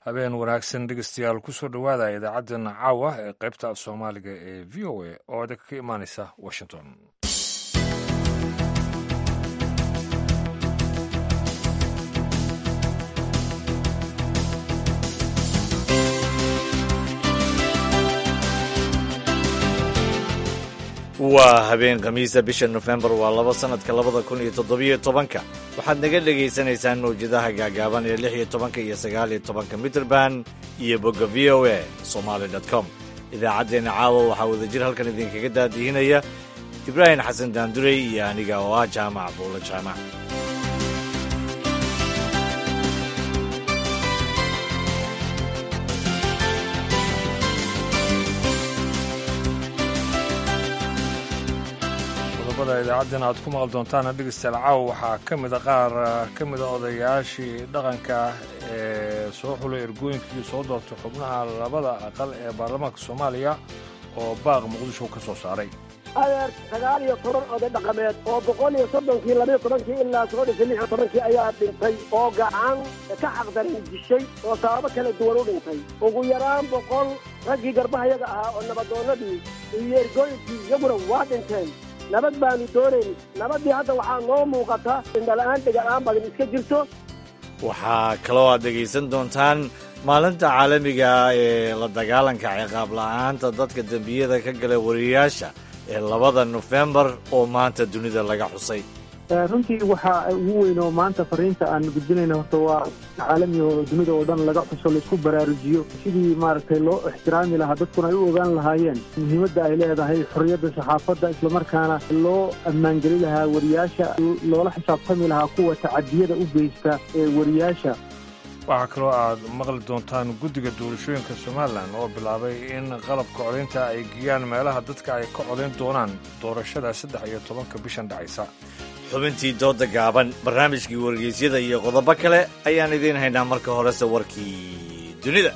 habeen wanaagsan dhegeystayaal kusoo dhowaada idaacaddeenna caawa ee qaybta af soomaaliga ee v o a oo idinka ka imaanaysa washington waa habeen khamiisa bisha nofembar waa laba sannadka labada kun iyo toddobiyo tobanka waxaad naga dhegaysanaysaan mawjadaha gaagaaban ee lix iyo tobanka iyo sagaal iyo tobanka mitrband iyo bogga v o a somaali dot com idaacaddeenna caawa waxaa wadajir halkan idinkaga daadihinaya ibraahim xasan daandurey iyo aniga oo ah jaamac buulo jaamac qodobada idaacaddeen aad ku maqal doontaana dhegeystayaal caawa waxaa ka mida qaar ka mida odayaashii dhaqanka ee soo xulay ergooyinkii soo doortay xubnaha labada aqal ee baarlamaanka soomaaliya oo baaq muqdisho ka soo saaray adeer sagaal iyo toban oday dhaqameed oo boqol iyo soddonkii labiyo tobankii ilaa soo dhisay lix iyo tobankii ayaa dhintay oo gacan ka xaqdarin dishay oo sababo kala duwan u dhintay ugu yaraan boqol raggii garbahayaga ahaa oo nabadoonnadii iyo ergooyinkii iyaguna waa dhinteen nabad baanu doonayn nabaddii hadda waxaa noo muuqata indhala'aan dhega'aan badan iska jirto waxaa kaloo aad dhegaysan doontaan maalinta caalamiga ee la dagaalanka ciqaab la'aanta dadka dembiyada ka gala wariyayaasha ee labada nofembar oo maanta dunida laga xusay runtii waxaa ugu weyn oo maanta fariinta aan gudbinayna horta waa caalami oo dunida oo dhan laga xuso laisku baraarujiyo sidii maaragtay loo ixtiraami lahaa dadkuna ay u ogaan lahaayeen muhiimadda ay leedahay xorriyadda saxaafadda islamarkaana loo ammaangeli lahaa wariyaasha loola xisaabtami lahaa kuwa tacadiyada u geysta ee wariyaasha waxaa kaloo aad maqli doontaan guddiga doorashooyinka somalilan oo bilaabay in qalabka codaynta ay geeyaan meelaha dadka ay ka codayn doonaan doorashada saddex iyo tobanka bishan dhacaysa xubintii dooda gaaban barnaamijkii wargeysyada iyo qodobo kale ayaan idiin haynaa marka horese warkii dunida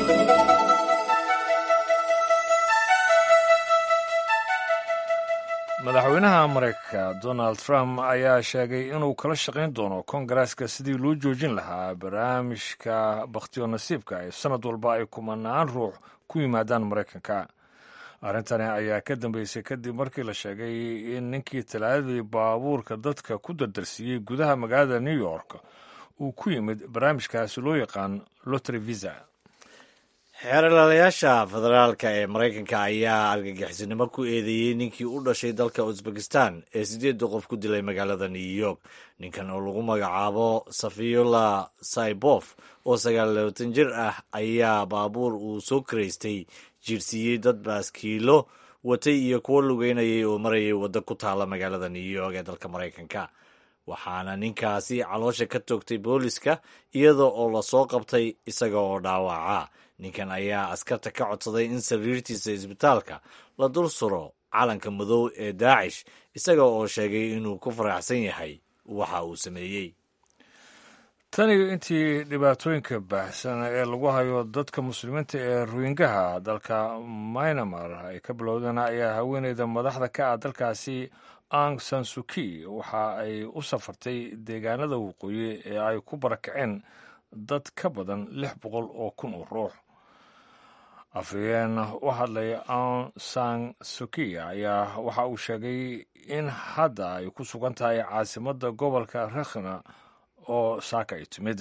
madaxweynaha maraykanka donald trump ayaa sheegay inuu kala shaqayn doono kongareeska sidii loo joojin lahaa barnaamijka bakhtiyo nasiibka ee sannad walba ay kumanaan ruux ku yimaadaan maraykanka arrintani ayaa ka dambeysay kadib markii la sheegay in ninkii talaadadii baabuurka dadka ku dardarsiiyey gudaha magaalada new york uu ku yimid barnaamijkaasi loo yaqaan lotry visa xeerlaalayaasha federaalka ee maraykanka ayaa argagixisnimo ku eedeeyey ninkii u dhashay dalka uzbekistan ee siddeedda qof ku dilay magaalada new york ninkan oo lagu magacaabo safiyula saibof oo sagaal labaatan jir ah ayaa baabuur uu soo karaystay jiirsiiyey dad baaskiilo watay iyo kuwo lugeynayay oo marayay waddo ku taala magaalada new york ee dalka maraykanka waxaana ninkaasi caloosha ka toogtay booliska iyada oo lasoo qabtay isaga oo dhaawaca ninkan ayaa askarta ka codsaday in sariirtiisa isbitaalka la dul suro calanka madow ee daacish isaga oo sheegay inuu ku faraxsan yahay waxa uu sameeyey taniyo intii dhibaatooyinka baahsan ee lagu hayo dadka muslimiinta ee ruingaha dalka mynamar ay ka bilowdeen ayaa haweeneyda madaxda ka ah dalkaasi ang sansuki waxa ay u safartay deegaanada waqooyi ee ay ku barakaceen dad ka badan lix boqol oo kun oo ruux afhayeen u hadlay ang san suki ayaa waxa uu sheegay in hadda ay ku sugan tahay caasimadda gobolka rakhina oo saaka ay timid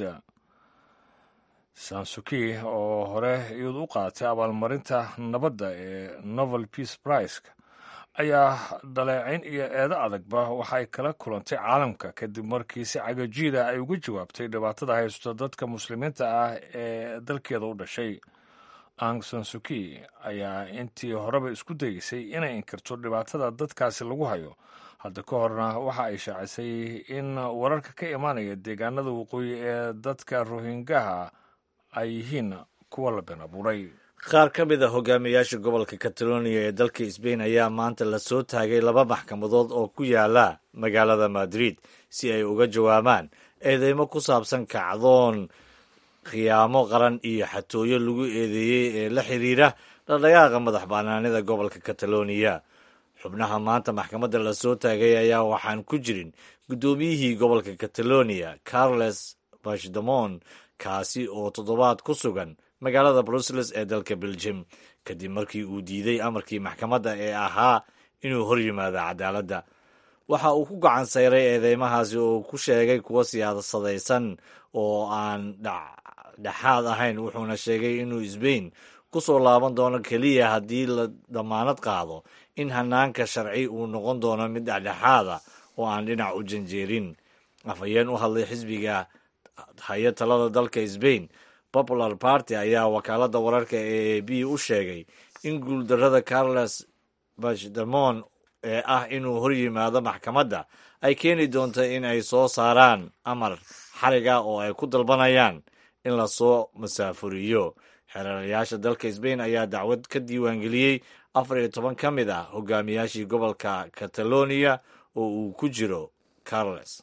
sansuki oo hore iyadu u qaadatay abaalmarinta nabadda ee novel peace priceka ayaa dhaleecayn iyo eedo adagba waxay kala kulantay caalamka kadib markii si cagajiida ay uga jawaabtay dhibaatada haysto dadka muslimiinta ah ee dalkeeda u dhashay ang sansuki ayaa intii horeba isku dayeysay inay inkirto dhibaatada dadkaasi lagu hayo hadda ka horna waxa ay shaacisay in wararka ka imaanaya deegaanada waqooyi ee dadka rohingaha ay yihiin kuwa la been abuuray qaar ka mid a hogaamiyayaasha gobolka catalonia ee dalka sbain ayaa maanta la soo taagay laba maxkamadood oo ku yaala magaalada madrid si ay uga jawaabaan eedeymo ku saabsan kacdoon khiyaamo qaran iyo xatooyo lagu eedeeyey ee la xiriira dhaqdhaqaaqa madax bannaanida gobolka catalonia xubnaha maanta maxkamadda la soo taagay ayaa waxaan ku jirin guddoomiyihii gobolka catalonia carles bashdamon kaasi oo toddobaad ku sugan magaalada brussels ee dalka belgium kadib markii uu diiday amarkii maxkamadda ee ahaa inuu hor yimaado cadaaladda waxa uu ku gacan sayray eedeymahaasi oo ku sheegay kuwo siyaasadaysan oo aan dhexaad ahayn wuxuuna sheegay inuu sbain ku soo laaban doono keliya haddii la damaanad qaado in hanaanka sharci uu noqon doono mid dhexdhexaada oo aan dhinac u janjeerin afhayeen u hadlay xisbiga haya talada dalka sbain popular party ayaa wakaaladda wararka ee a b u sheegay in guuldarrada carles bachdemon ee ah inuu hor yimaado maxkamadda ay keeni doonto in ay soo saaraan amar xariga oo ay ku dalbanayaan in lasoo masaafuriyo xereerayaasha dalka sbain ayaa dacwad ka diiwaangeliyey afar iyo toban ka mid ah hogaamiyaashii gobolka catalonia oo uu ku jiro carles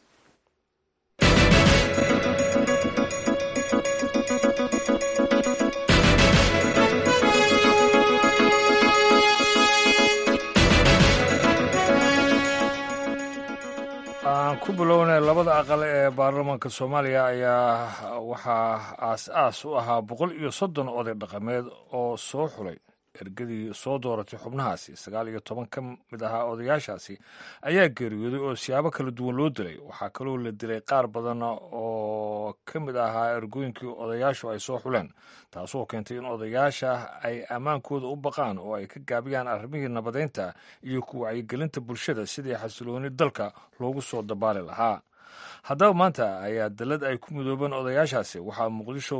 aan ku bilownay labada aqal ee baarlamaanka soomaaliya ayaa waxaa aas-aas u ahaa boqol iyo soddon oday dhaqameed oo soo xulay ergadii soo dooratay xubnahaasi sagaal iyo toban ka mid ahaa odayaashaasi ayaa geeriyooday oo siyaabo kala duwan loo dilay waxaa kaloo la dilay qaar badan oo ka mid ahaa ergooyinkii odayaashu ay soo xuleen taasoo keentay in odayaasha ay ammaankooda u baqaan oo ay ka gaabiyaan arrimihii nabadeynta iyo ku wacyigelinta bulshada sidii xasilooni dalka loogu soo dabaali lahaa haddaba maanta ayaa dalad ay ku midoobeen odayaashaasi waxaa muqdisho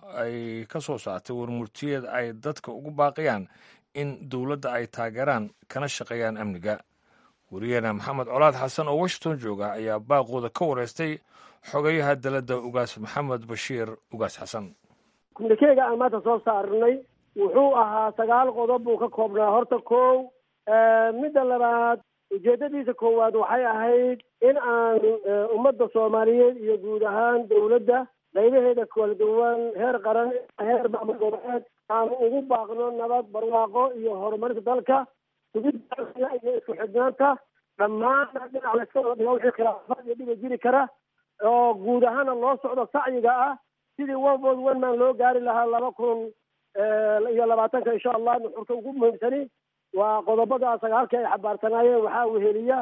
ay ka soo saartay warmurtiyeed ay dadka ugu baaqayaan in dowladda ay taageeraan kana shaqeeyaan amniga wariyeena maxamed colaad xasan oo washington jooga ayaa baaqooda ka wareystay xogayaha daladda ugaas maxamed bashiir ugaas xasan kumnikeyga aan maanta soo saarnay wuxuu ahaa sagaal qodob buu ka koobnaa horta kow midda labaad ujeedadiisa koowaad waxay ahayd in aan ummadda soomaaliyeed iyo guud ahaan dowladda qaybaheeda kala duwan heer qaran heer maamul goboleed aan ugu baaqno nabad barwaaqo iyo horumarinta dalka sugidda iyo isku xidhnaanta dhammaana dhinac layska wada dhigo wixii khilaafaad iyo dhiba jiri kara oo guud ahaana loo socdo sacyiga ah sidii one vote one man loo gaari lahaa laba kun iyo labaatanka insha allah nuxurka ugu muhiimsani waa qodobada sagaalka ay xabaarsanaayeen waxaa weheliya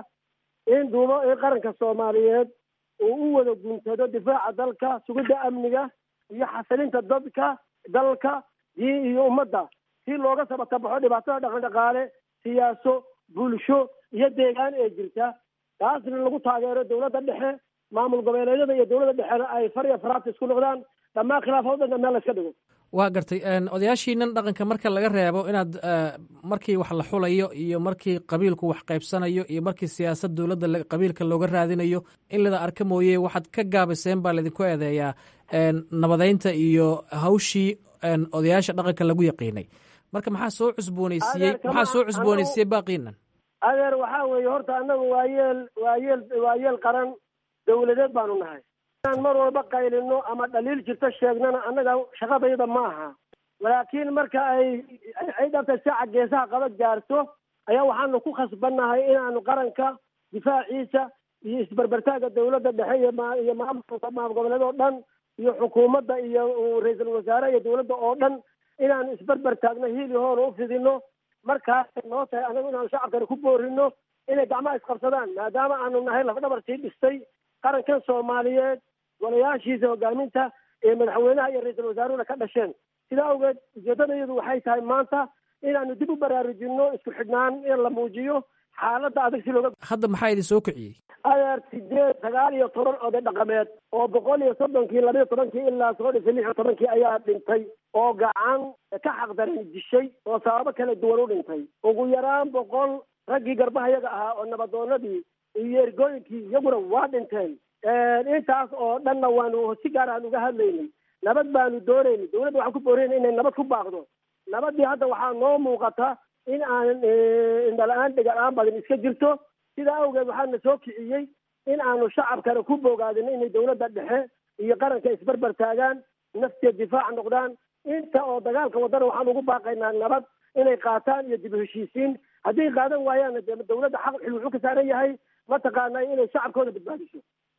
in duubo in qaranka soomaaliyeed uu u wada guntado difaaca dalka sugidda amniga iyo xasilinta dadka dalka diin iyo ummadda si looga sabatabaxo dhibaatada dhaqan dhaqaale siyaaso bulsho iyo deegaan ee jirta taasna lagu taageero dowladda dhexe maamul goboleedyada iyo dowladda dhexena ay far iyo faraabta isku noqdaan dhammaan khilaafadooda meel la iska dhigo waa gartay odayaashiinan dhaqanka marka laga reebo inaad markii wax la xulayo iyo markii qabiilku wax qaybsanayo iyo markii siyaasad dowladda qabiilka looga raadinayo in lada arka mooye waxaad ka gaabiseen baa laydinku eedeeyaa nabadeynta iyo hawshii odayaasha dhaqanka lagu yaqiinay marka maxaa soo cusbooneysiiyey maxaa soo cusbooneysiiyey baaqiinan adeer waxaa weeye horta annagu waa yeel waa yeel waa yeel qaran dowladeed baanu nahay inaan mar walba qaylino ama dhaliil jirto sheegnana annaga shaqadayda ma aha laakiin marka ay ay dhabta saaca geesaha qaba gaarto ayaa waxaanu ku khasbannahay inaanu qaranka difaaciisa iyo isberbertaaga dowladda dhexe iyo ma iyo maamulka maamul goboleed oo dhan iyo xukuumadda iyo ra-iisul wasaare iyo dowladda oo dhan inaanu isberber taagno hiili hoona u fidino markaasay noo tahay anagu inaanu shacabkani ku boorino inay gacmaha isqabsadaan maadaama aanu nahay lafdhabar sii dhistay qarankan soomaaliyeed golayaashiisa hogaaminta ee madaxweynaha iyo ra-iisul wasaaruhuna ka dhasheen sidaa awgeed ujeedadayadu waxay tahay maanta inaanu dib u baraarujino isku xidhnaan in la muujiyo xaaladda adag si looga hadda maxaa idin soo kiciyey adeer sideed sagaal iyo toban oday dhaqameed oo boqol iyo soddonkii labiyo tobankii ilaa soo dhisay lix iyo tobankii ayaa dhintay oo gacan ka xaqdaran dishay oo sababo kala duwan u dhintay ugu yaraan boqol raggii garbahayaga ahaa oo nabadoonadii iyo ergooyinkii iyaguna waa dhinteen intaas oo dhanna waanu si gaar aan uga hadlaynay nabad baanu doonaynay dowladda waxaan ku boorayna inay nabad ku baaqdo nabadii hadda waxaa noo muuqata in aan indhala-aan dhega-aan badan iska jirto sidaa awgeed waxaana soo kiciyey in aanu shacabkana ku bogaadino inay dowladda dhexe iyo qaranka isberber taagaan naftiya difaac noqdaan inta oo dagaalka wadana waxaan ugu baaqaynaa nabad inay qaataan iyo dib u heshiisiin hadday qaadan waayaanna dee dowladda xaq xil wuxuu ka saaran yahay mataqaanaa inay shacabkooda badbaadiso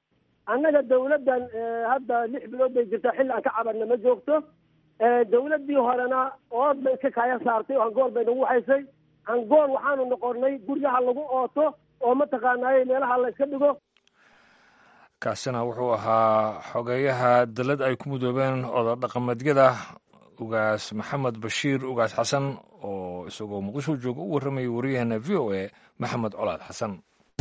annaga dawladdan hadda lix bilood bay jirtaa xilli aan ka cabanna ma joogto dawladdii horena ood bay iska kaaya saartay oo angool bay nagu haysay angool waxaanu noqonnay guryaha lagu ooto oo mataqaanaaye meelaha la iska dhigo kaasina wuxuu ahaa xogeeyaha dalad ay ku mudoobeen oda dhaqameedyada ugaas maxamed bashiir ugaas xasan oo isagoo muqdisho jooga u warramayay wariyaheena v o a maxamed colaad xasan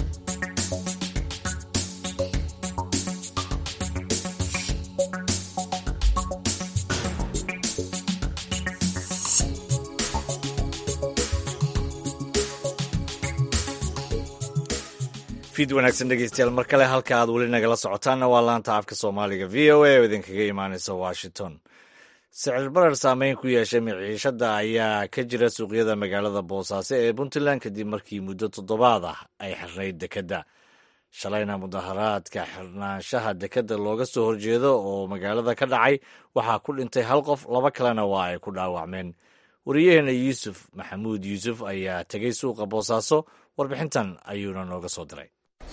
fid wanaagsan dhegeystayaal mar kale halka aad weli nagala socotaanna waa laanta afka soomaaliga v o a oo idinkaga imaanaysa washington sicir barar saameyn ku yeeshay miciishada ayaa ka jira suuqyada magaalada boosaaso ee puntland kadib markii muddo toddobaad ah ay xirnayd dekedda shalayna mudaharaadka xirnaanshaha dekedda looga soo horjeedo oo magaalada ka dhacay waxaa ku dhintay hal qof laba kalena waa ay ku dhaawacmeen wariyaheena yuusuf maxamuud yuusuf ayaa tegey suuqa boosaaso warbixintan ayuuna nooga soo diray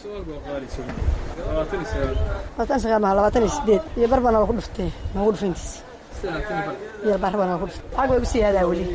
labaatan iyo sideed iyo bar baan ku dhuftay noogu dhufayntiis iyo bar baan ku dhuftay lacag bay gu siyaadaa weli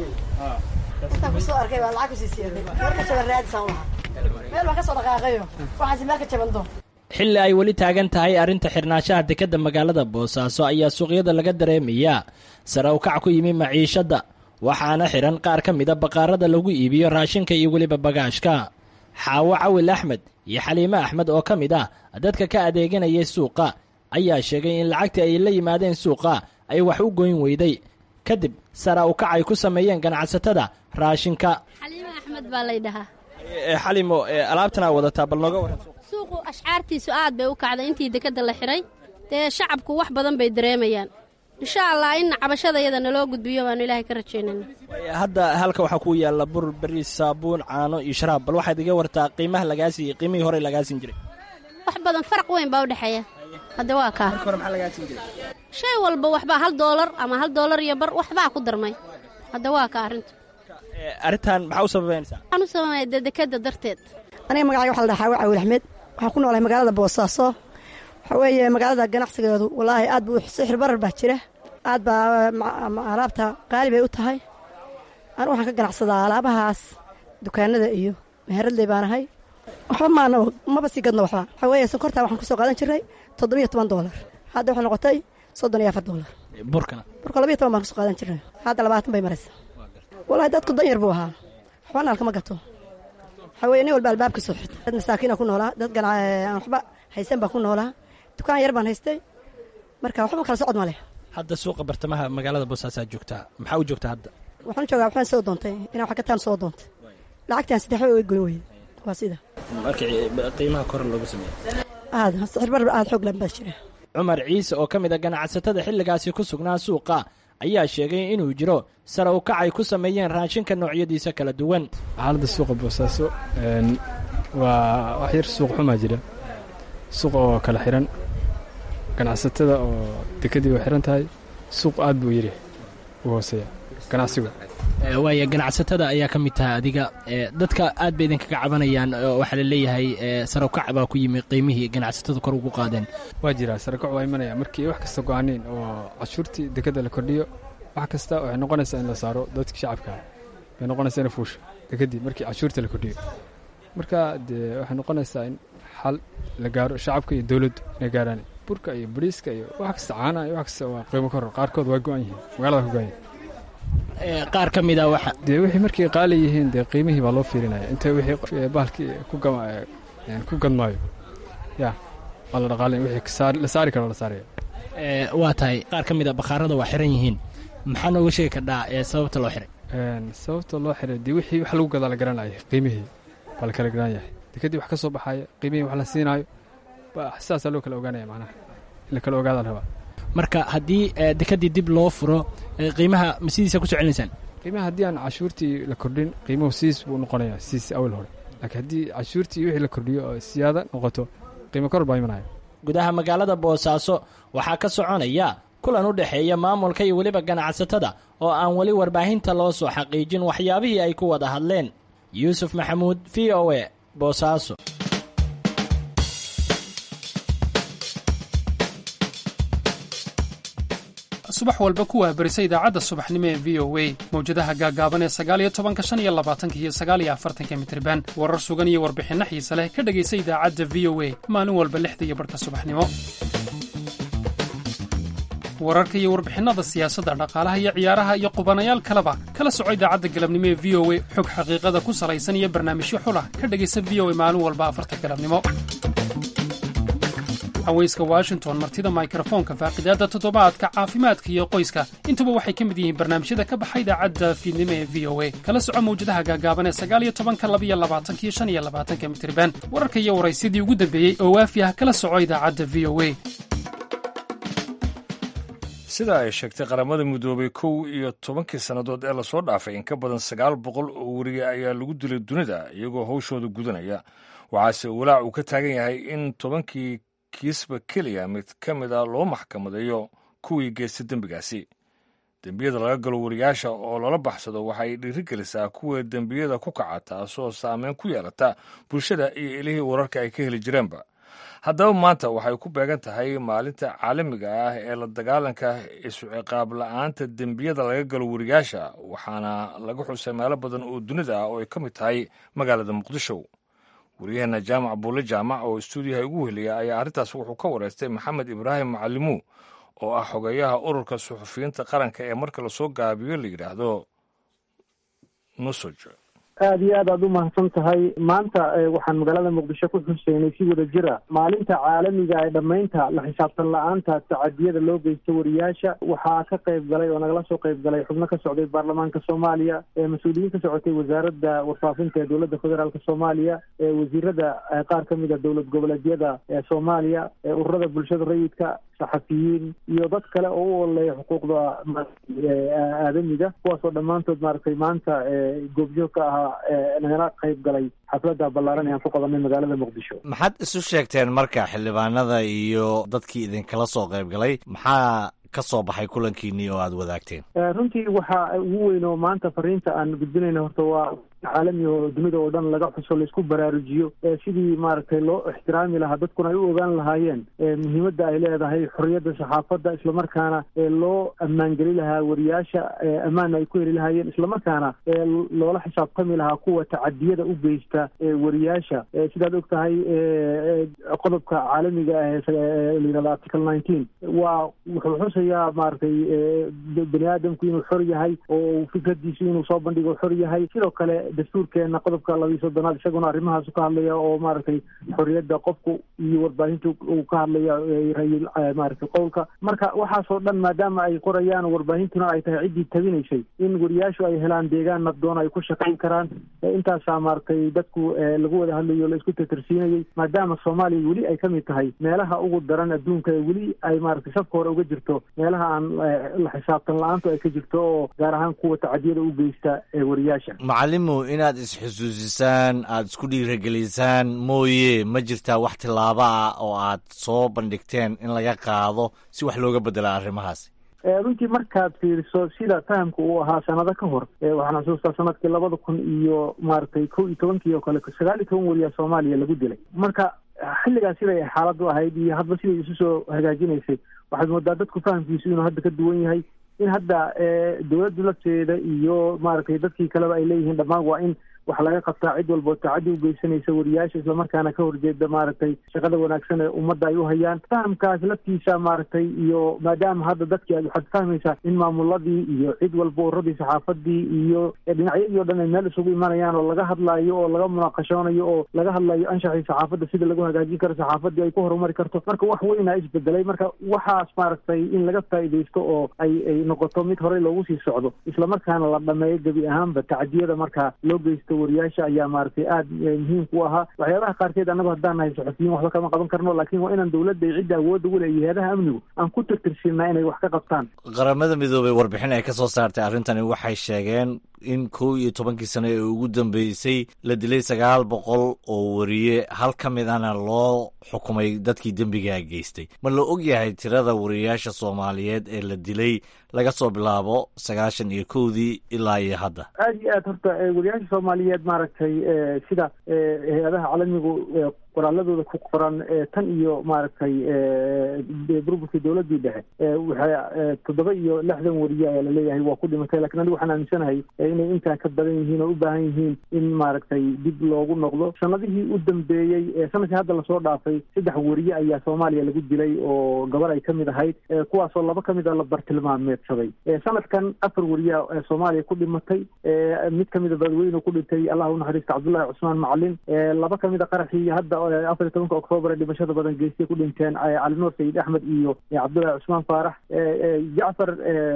intaan kusoo arkay baa lacag kusii siyaaday meel ka jaban raadisaan lahaa meel baan ka soo dhaqaaqayo waxaasi meel ka jaban doon xilli ay weli taagan tahay arrinta xirnaanshaha dekedda magaalada boosaaso ayaa suuqyada laga dareemayaa sare u kac ku yimi maciishadda waxaana xihan qaar ka mida baqaarada lagu iibiyo raashinka iyo weliba bagaashka xaawo cawil axmed iyo xaliime axmed oo ka mid ah dadka ka adeeganayay suuqa ayaa sheegay in lacagtii ay la yimaadeen suuqa ay wax u goyn weyday kadib sara u kac ay ku sameeyeen ganacsatada raashinka xaliime axmed baa laydhahaa xalimo alaabtanaa wadataa bal nooga waran suuqu ashcaartiisu aad bay u kacday intii dekedda la xidhay dee shacabku wax badan bay dareemayaan insha allah in cabashada iyada naloo gudbiyo baanu ilaahay ka rajaynayna hadda halka waxaa ku yaalla bur beriis saabuun caano iyo sharaab bal waxaad iga wartaa qiimaha lagaa siiyey qiimihii hore lagaa siin jiray wax badan faraq weyn baa u dhexeeya hadde waa kaa hore maxaa lagaa siin jiray shay walba waxbaa hal doolar ama hal doolar iyo bar waxbaa ku darmay hadda waa kaa arrintu arrintan maxaa u sababeynaysaa waxaan u sababaya dee dekedda darteed aniga magacayga waxa la dhahaa xaawo cawil axmed waxaan ku noolahay magaalada boosaaso waxaa weeye magaalada ganacsigeedu wallaahi aad buu sixir barar baa jira aad baa alaabta qaali bay u tahay anigu waxaan ka ganacsadaa alaabahaas dukaanada iyo meheradley baan ahay waxba maana maba sii gadno waxba waxaa weeye sonkortaa waxaan kusoo qaadan jirnay toddobiyo toban doolar hadda waxay noqotay soddon iyo afar doolar burkana burka labiyo toban baan kusoo qaadan jirnay hadda labaatan bay maraysa wallaahi dadku dan yar buu ahaa waxba naalkama gato waxaa weye nin walba albaabkiisoo xirta dad masaakiina ku noolaa dad aan waxba haysan baan ku noolaa dukaan yar baan haystay marka waxba kala socod ma leh hadda suuqa bartamaha magaalada boosaasaa joogtaa maxaa u joogtaa hadda waxaan joogaa waxbaan soo doontay inaan wax gataan soo doontay lacagtaan saddex way goyn weyda waa sida markii qiimaha kor loogu sameeyey aad sixir bar aad xoog lan baa jira cumar ciise oo ka mid a ganacsatada xilligaasi ku sugnaa suuqa ayaa sheegay inuu jiro sare u kacay ku sameeyeen raashinka noocyadiisa kala duwan xaaladda suuqa boosaaso waa wax yar suuq xumaa jira suuq oo kala xiran ganacsatada oo dekadii way xiran tahay suuq aad buu yiri u hooseeya ganacsigu waaya ganacsatada ayaa ka mid tahay adiga dadka aad bay idinkaga cabanayaan waxaa la leeyahay sare u kac baa ku yimi qiimihii ganacsatada kor ugu qaadeen waa jiraa sarakac waa imanaya markii wax kasta go-aaneen oo cashuurtii dekadda la kordhiyo wax kasta waxay noqonaysaa in la saaro dadkii shacabka bay noqonaysaa in fuusho dekadii markii cashuurta la kordhiyo marka dee waxay noqonaysaa in xal la gaaro shacabka iyo dowladdu inay gaaraan burka iyo bariiska iyo wax kasta caanaha iyo wax kasta waa qiimo koror qaarkood waa go-an yihiin magaalada ku go-an yihin qaar ka mid a waxa dee wixii markay qaali yihiin dee qiimihii baa loo fiirinaya inta wixii bahalkii ku gadmaayo ya waa la dhaqaalin wixii la saari karo la saaraya waa tahay qaar ka mid a bakhaarada waa xiran yihiin maxaa nooga sheegi kardhaa ee sababta loo xiray sababta loo xiray dee wixii wax lagu gadaa la garanaya qiimihii baa la kala garan yahay dekadii wax ka soo baxaya qiimihii wax la siinaayo sidaasaa loo kala ogaanaya macnaha in la kala ogaada la rabaa marka haddii dekadii dib loo furo qiimaha ma sidiisa ku soo celinaysaan qiimaha haddii aan cashuurtii la kordhin qiimuhu sidiis buu noqonaya sidiis awal hore laakiin haddii cashuurtii wixii la kordhiyo oo siyaada noqoto qiimo kor baa imanaya gudaha magaalada boosaaso waxaa ka soconaya kulan u dhexeeya maamulka iyo weliba ganacsatada oo aan weli warbaahinta loo soo xaqiijin waxyaabihii ay ku wada hadleen yuusuf maxamuud v o e boosaaso subax walba ku waabarisa idaacadda subaxnimo ee v o a mawjadaha gaagaaban ee sagaaliyo tobanka shan iyo labaatanka iyo sagaaliyo afartanka mitriban warar sugan iyo warbixinno xiise leh ka dhegaysa idaacadda v o a maalin walba lixda iyo barhka subaxnimo wararka iyo warbixinada siyaasadda dhaqaalaha iyo ciyaaraha iyo qubanayaal kaleba kala soco idaacadda galabnimo ee v o a xog xaqiiqada ku salaysan iyo barnaamijyo xulah ka dhegaysa v o a maalin walba afarta galabnimo haweyska washington martida mikrofoonka faaqidaadda toddobaadka caafimaadka iyo qoyska intuba waxay ka mid yihiin barnaamijyada ka baxa idaacadda fiidnimo ee v o a kala soco mawjadaha gaagaaban ee sagaaliyo tobanka labiyo labaatanka iyo shan iyo labaatanka mitriban wararka iyo waraysyadii ugu dambeeyey oo waafi ah kala soco idaacadda v o a sida ay sheegtay qaramada midoobay kow iyo tobankii sannadood ee lasoo dhaafay in ka badan sagaal boqol oo weriye ayaa lagu dilay dunida iyagoo hawshooda gudanaya waxaase walaac uu ka taagan yahay in tobankii kiisba keliya mid ka mid a loo maxkamadeeyo kuwii geystay dembigaasi dembiyada laga galo wariyaasha oo loola baxsado waxay dhiirigelisaa kuwa dembiyada ku kaca taasoo saameyn ku yeelata bulshada iyo ilihii wararka ay ka heli jireenba haddaba maanta waxay ku beegan tahay maalinta caalamiga ah ee la dagaalanka isu-ciqaab la-aanta dembiyada laga galo wariyaasha waxaana laga xusay meelo badan oo dunida ah oo ay ka mid tahay magaalada muqdisho waryaheena jaamac buulle jaamac oo istuudiyaha ugu weheliya ayaa arrintaas wuxuu ka wareystay maxamed ibraahim macalimuw oo ah xogeeyaha ururka suxufiyiinta qaranka ee marka lasoo gaabiyo la yidhaahdo nusoj aada iyo aad aad u mahadsan tahay maanta waxaan magaalada muqdisho ku xuseynay si wada jira maalinta caalamiga ee dhammaynta la xisaabtan la-aanta tacadiyada loo geysta wariyaasha waxaa ka qayb galay oo nagala soo qayb galay xubno ka socday baarlamaanka soomaaliya mas-uuliyiin ka socotay wasaaradda warfaafinta ee dowladda federaalk soomaaliya wasiirada qaar ka mid a dowlad goboleedyada ee soomaaliya ururada bulshada rayidka saxafiyiin iyo dad kale oo u ololeeya xuquuqda aadamiga kuwaasoo dhammaantood maaragtay maanta goobjoog ka ahaa nagala qayb galay xafladda ballaaran ee aan ku qabanay magaalada muqdisho maxaad isu sheegteen marka xildhibaanada iyo dadkii idinkala soo qayb galay maxaa ka soo baxay kulankiinii oo aada wadaagteen runtii waxa ugu weyn oo maanta fariinta aan gudbinayna horta waa caalami oo dunida oo dhan laga xuso laisku baraarujiyo sidii maaragtay loo ixtiraami lahaa dadkuna ay u ogaan lahaayeen muhiimadda ay leedahay xorriyadda saxaafadda islamarkaana loo ammaangeli lahaa wariyaasha ammaanna ay ku heli lahaayeen islamarkaana loola xisaabtami lahaa kuwa tacadiyada u geysta wariyaasha sidaad og tahay qodobka caalamiga ah ee layihahdo article nineteen waa wuxuu xusayaa maaragtay bani aadamku inuu xor yahay oo fikradiisu inuu soo bandhigo xor yahay sidoo kale dastuurkeena qodobka labiiyo soddonaad isaguna arrimahaasu ka hadlaya oo maaragtay xorriyadda qofku iyo warbaahinta uu ka hadlaya rayil maaragtay qowlka marka waxaasoo dhan maadaama ay qorayaan warbaahintuna ay tahay ciddii tabinaysay in wariyaashu ay helaan deegaan nabdoon ay ku shaqayn karaan intaasaa maaragtay dadku lagu wada hadlayo la isku tatarsiinayay maadaama soomaaliya weli ay ka mid tahay meelaha ugu daran adduunka ee weli ay maaragtay safka hore uga jirto meelaha aan la xisaabtan la-aantu ay ka jirto oo gaar ahaan kuwa tacadiyada u geysta ee wariyaasha macalimu inaad isxusuusisaan aada isku dhiiragelisaan mooye ma jirtaa wax tillaabo ah oo aad soo bandhigteen in laga qaado si wax looga bedela arrimahaasi runtii markaad fiiriso sida fahamka uu ahaa sanado ka hor waxaan xusuustaa sanadkii labada kun iyo maaragtay kow iyo tobankii oo kale sagaal iyo toban wariyaa soomaaliya lagu dilay marka xilligaas siday xaaladu ahayd iyo hadba siday isu soo hagaajinaysay waxaad moodaa dadku fahamkiisu inuu hadda ka duwan yahay in hadda dowladdu lafteeda iyo maaragtay dadkii kaleba ay leeyihiin dhammaan waa in wax laga qabtaa cid walboo tacaddi u geysanaysa wariyaasha islamarkaana ka horjeeda maaragtay shaqada wanaagsan ee ummadda ay u hayaan fahamkaas laftiisa maaragtay iyo maadaama hadda dadkii aad waxaad fahmaysaa in maamuladii iyo cid walba uradii saxaafadii iyo dhinacyadii o dhan ay meel isugu imanayaan oo laga hadlaayo oo laga munaaqashoonayo oo laga hadlayo anshaxii saxaafadda sida lagu hagaajin karo saxaafadii ay ku horumari karto marka wax weynaa isbedelay marka waxaas maaragtay in laga faa'iidaysto oo ay ay noqoto mid horey loogu sii socdo islamarkaana la dhameeyo gebi ahaanba tacadiyada markaa loo geysto wariyaasha ayaa maaragtay aada muhiim ku ahaa waxyaabaha qaarkeed annagu haddaan nahay saxufiyiin waxba kama qaban karno laakiin waa inaan dowladda iyo cidda awoodda u leeya hay-adaha amnigu aan ku tirtirsiinaa inay wax ka qabtaan qaramada midoobey warbixin ay ka soo saartay arrintani waxay sheegeen in kow iyo tobankii sano ee ugu dambeysay la dilay sagaal boqol oo wariye hal ka mid ahna loo xukumay dadkii dembigaa geystay ma la og yahay tirada wariyayaasha soomaaliyeed ee la dilay laga soo bilaabo sagaashan iyo kowdii ilaa iyo hadda aada iyo aad horta wariyaasha soomaaliyeed maaragtay sida hay-adaha caalamigu qoraaladooda ku qoran tan iyo maaragtay burburkii dowladdii dhexe waxay toddoba iyo lixdan wariye ayaa laleeyahay waa ku dhimatay lakiin anigu waxaan aaminsanahay inay intaa ka badan yihiin oo u baahan yihiin in maaragtay dib loogu noqdo sanadihii u dambeeyey sanadkii hadda lasoo dhaafay saddex wariye ayaa soomaaliya lagu dilay oo gabar ay kamid ahayd kuwaasoo laba kamid a la bartilmaameedsaday sanadkan afar wariye soomaaliya ku dhimatay mid kamida badweyne ku dhintay allah unaxariista cabdullahi cusmaan macalin laba kamid a qaraxii hadda afar iyo tobanka oktoobar ee dhimashada badan geystay ku dhinteen cali nuur sayid axmed iyo cabdullahi cusmaan faarax jacfar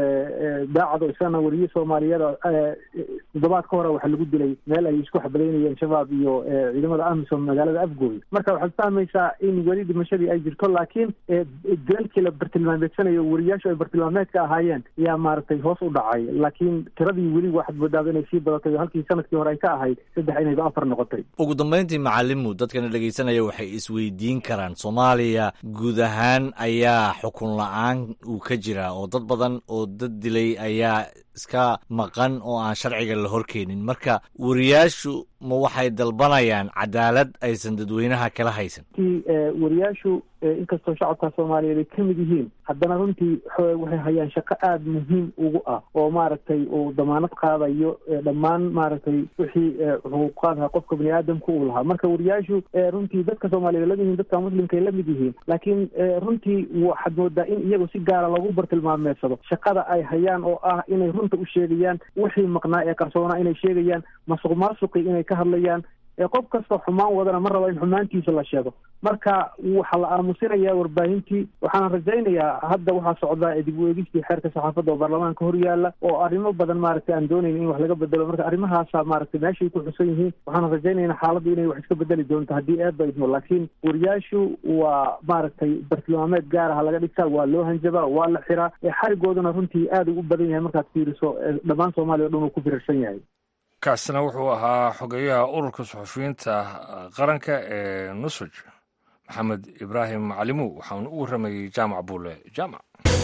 daacado isagana wariye soomaaliyeed toddobaad ka hore waxaa lagu dilay meel ay isku xabadaynayeen shabaab iyo ciidamada amisom magaalada afgooy marka waxaad fahmaysaa in weli dhimashadii ay jirto laakiin dalkii la bartilmaameedsanayo wariyaashu ay bartilmaameedka ahaayeen yaa maaragtay hoos u dhacay laakiin tiradii weli waxaad moodaaba inay sii badatay oo halkii sanadkii hore ay ka ahayd saddex inayba afar noqotay ugu dambayntii macalimu dadkana dhegaysanaya waxay isweydiin karaan soomaaliya guud ahaan ayaa xukun la-aan uu ka jiraa oo dad badan oo dad dilay ayaa iska maqan oo aan sharciga la horkeenin marka wariyaashu ma waxay dalbanayaan cadaalad aysan dadweynaha kala haysan ti wariyaashu inkastoo shacabka soomaaliyeed ay kamid yihiin haddana runtii waxay hayaan shaqo aada muhiim ugu ah oo maaragtay uu damaanad qaadayo dhammaan maaragtay wixii xuquuqaadha qofka bani aadamka uu lahaa marka wariyaashu runtii dadka soomaaliyeed lamid yihiin dadka muslimka ay lamid yihiin laakiin runtii waxaad moodaa in iyagu si gaara loogu bartilmaameedsado shaqada ay hayaan oo ah inay runta u sheegayaan wixii maqnaa ee qarsoonaa inay sheegayaan masuq maasuqi inay ka hadlayaan qof kastoo xumaan wadana ma rabo in xumaantiisa la sheego marka waxaa la aamusinayaa warbaahintii waxaana rajaynayaa hadda waxaa socdaa dib u eegistii xeerka saxaafadda oo baarlamaanka hor yaalla oo arrimo badan maaragtay aan doonayn in wax laga bedelo marka arrimahaasa maaragtay meeshay ku xusan yihiin waxaana rajaynayna xaaladdu inay wax iska bedeli doonto haddii eedba idmo laakiin wariyaashu waa maaragtay bartilmaameed gaaraha laga dhigtaa waa loo hanjabaa waa la xiraa xarigooduna runtii aad u badan yahay markaad fiiriso dhammaan soomaaliya o dhan uu ku firarsan yahay kaasina wuxuu ahaa xogeyaha ururka suxufiyiinta qaranka ee nusuj maxamed ibraahim macalimu waxaanu u warramayey jaamac buule jaamac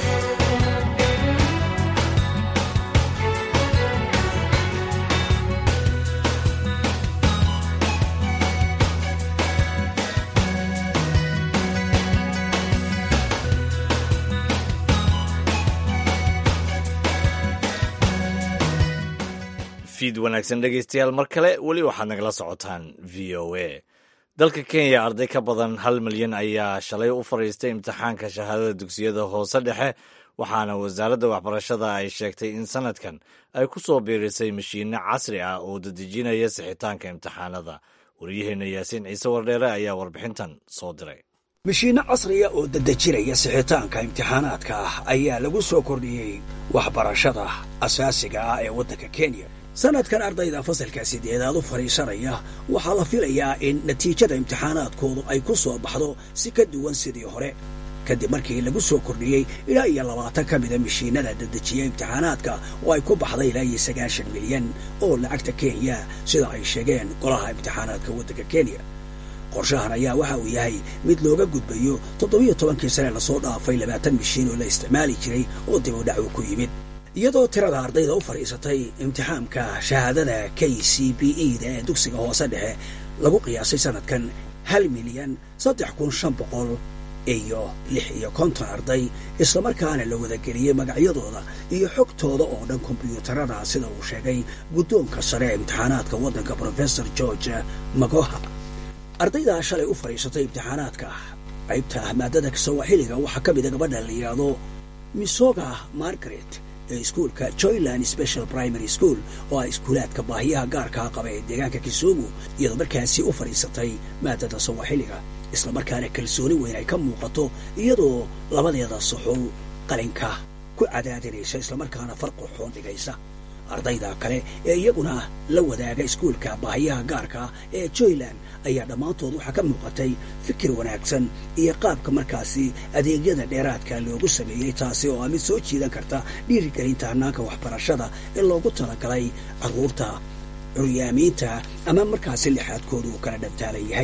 fiid wanaagsan dhegaystayaal mar kale weli waxaad nagala socotaan v o a dalka kenya arday ka badan hal milyan ayaa shalay u fadhiistay imtixaanka shahaadada dugsiyada hoose dhexe waxaana wasaaradda waxbarashada ay sheegtay in sanadkan ay ku soo biirisay mashiinno casri ah oo dadejinaya sixitaanka imtixaanada waryaheena yaasiin ciise wardheere ayaa warbixintan soo diray mashiinno casriya oo dadejinaya sixitaanka imtixaanaadka ah ayaa lagu soo kordhiyey waxbarashada asaasiga ah ee waddanka kenya sanadkan ardayda fasalka sideedaad u fadhiisanaya waxaa la filayaa in natiijada imtixaanaadkoodu ay ku soo baxdo si ka duwan sidii hore kadib markii lagu soo kordhiyey ilaa iyo labaatan ka mida mashiinada dadejiya imtixaanaadka oo ay ku baxday ilaa iyo sagaashan milyan oo lacagta kenya sida ay sheegeen golaha imtixaanaadka waddanka kenya qorshahan ayaa waxa uu yahay mid looga gudbayo toddobiyo tobankii sane lasoo dhaafay labaatan mashiin oo la isticmaali jiray oo dib u dhac uu ku yimid iyadoo tirada ardayda u fadhiisatay imtixaamka shahaadada k c b e da ee dugsiga hoose dhexe lagu qiyaasay sanadkan hal milyan saddex kun shan boqol iyo lix iyo konton arday islamarkaana la wadageliyey magacyadooda iyo xogtooda oo dhan kombyuutarada sida uu sheegay guddoonka sare ee imtixaanaadka waddanka professor george magoha ardaydaa shalay u fadhiisatay imtixaanaadka qaybta maadada sawaaxiliga waxaa ka mida gabadha la yidhaahdo misoga margaret ee iskuulka joyland special primary school oo ah iskuulaadka baahiyaha gaarkaa qaba ee deegaanka kisumu iyadoo markaasi u fadhiisatay maadada sawaaxiliga islamarkaana kalsooni weyn ay ka muuqato iyadoo labadeeda suxul qalinka ku cadaadinaysa islamarkaana farqurxoon dhigaysa ardayda kale ee iyaguna la wadaaga iskuulka baahiyaha gaarka ee joyland ayaa dhammaantood waxaa ka muuqatay fikir wanaagsan iyo qaabka markaasi adeegyada dheeraadka loogu sameeyey taasi oo ah mid soo jiidan karta dhiirigelinta hannaanka waxbarashada ee loogu talagalay carruurta curyaamiinta ama markaasi lixaadkooda uu kala dhantaalan yahay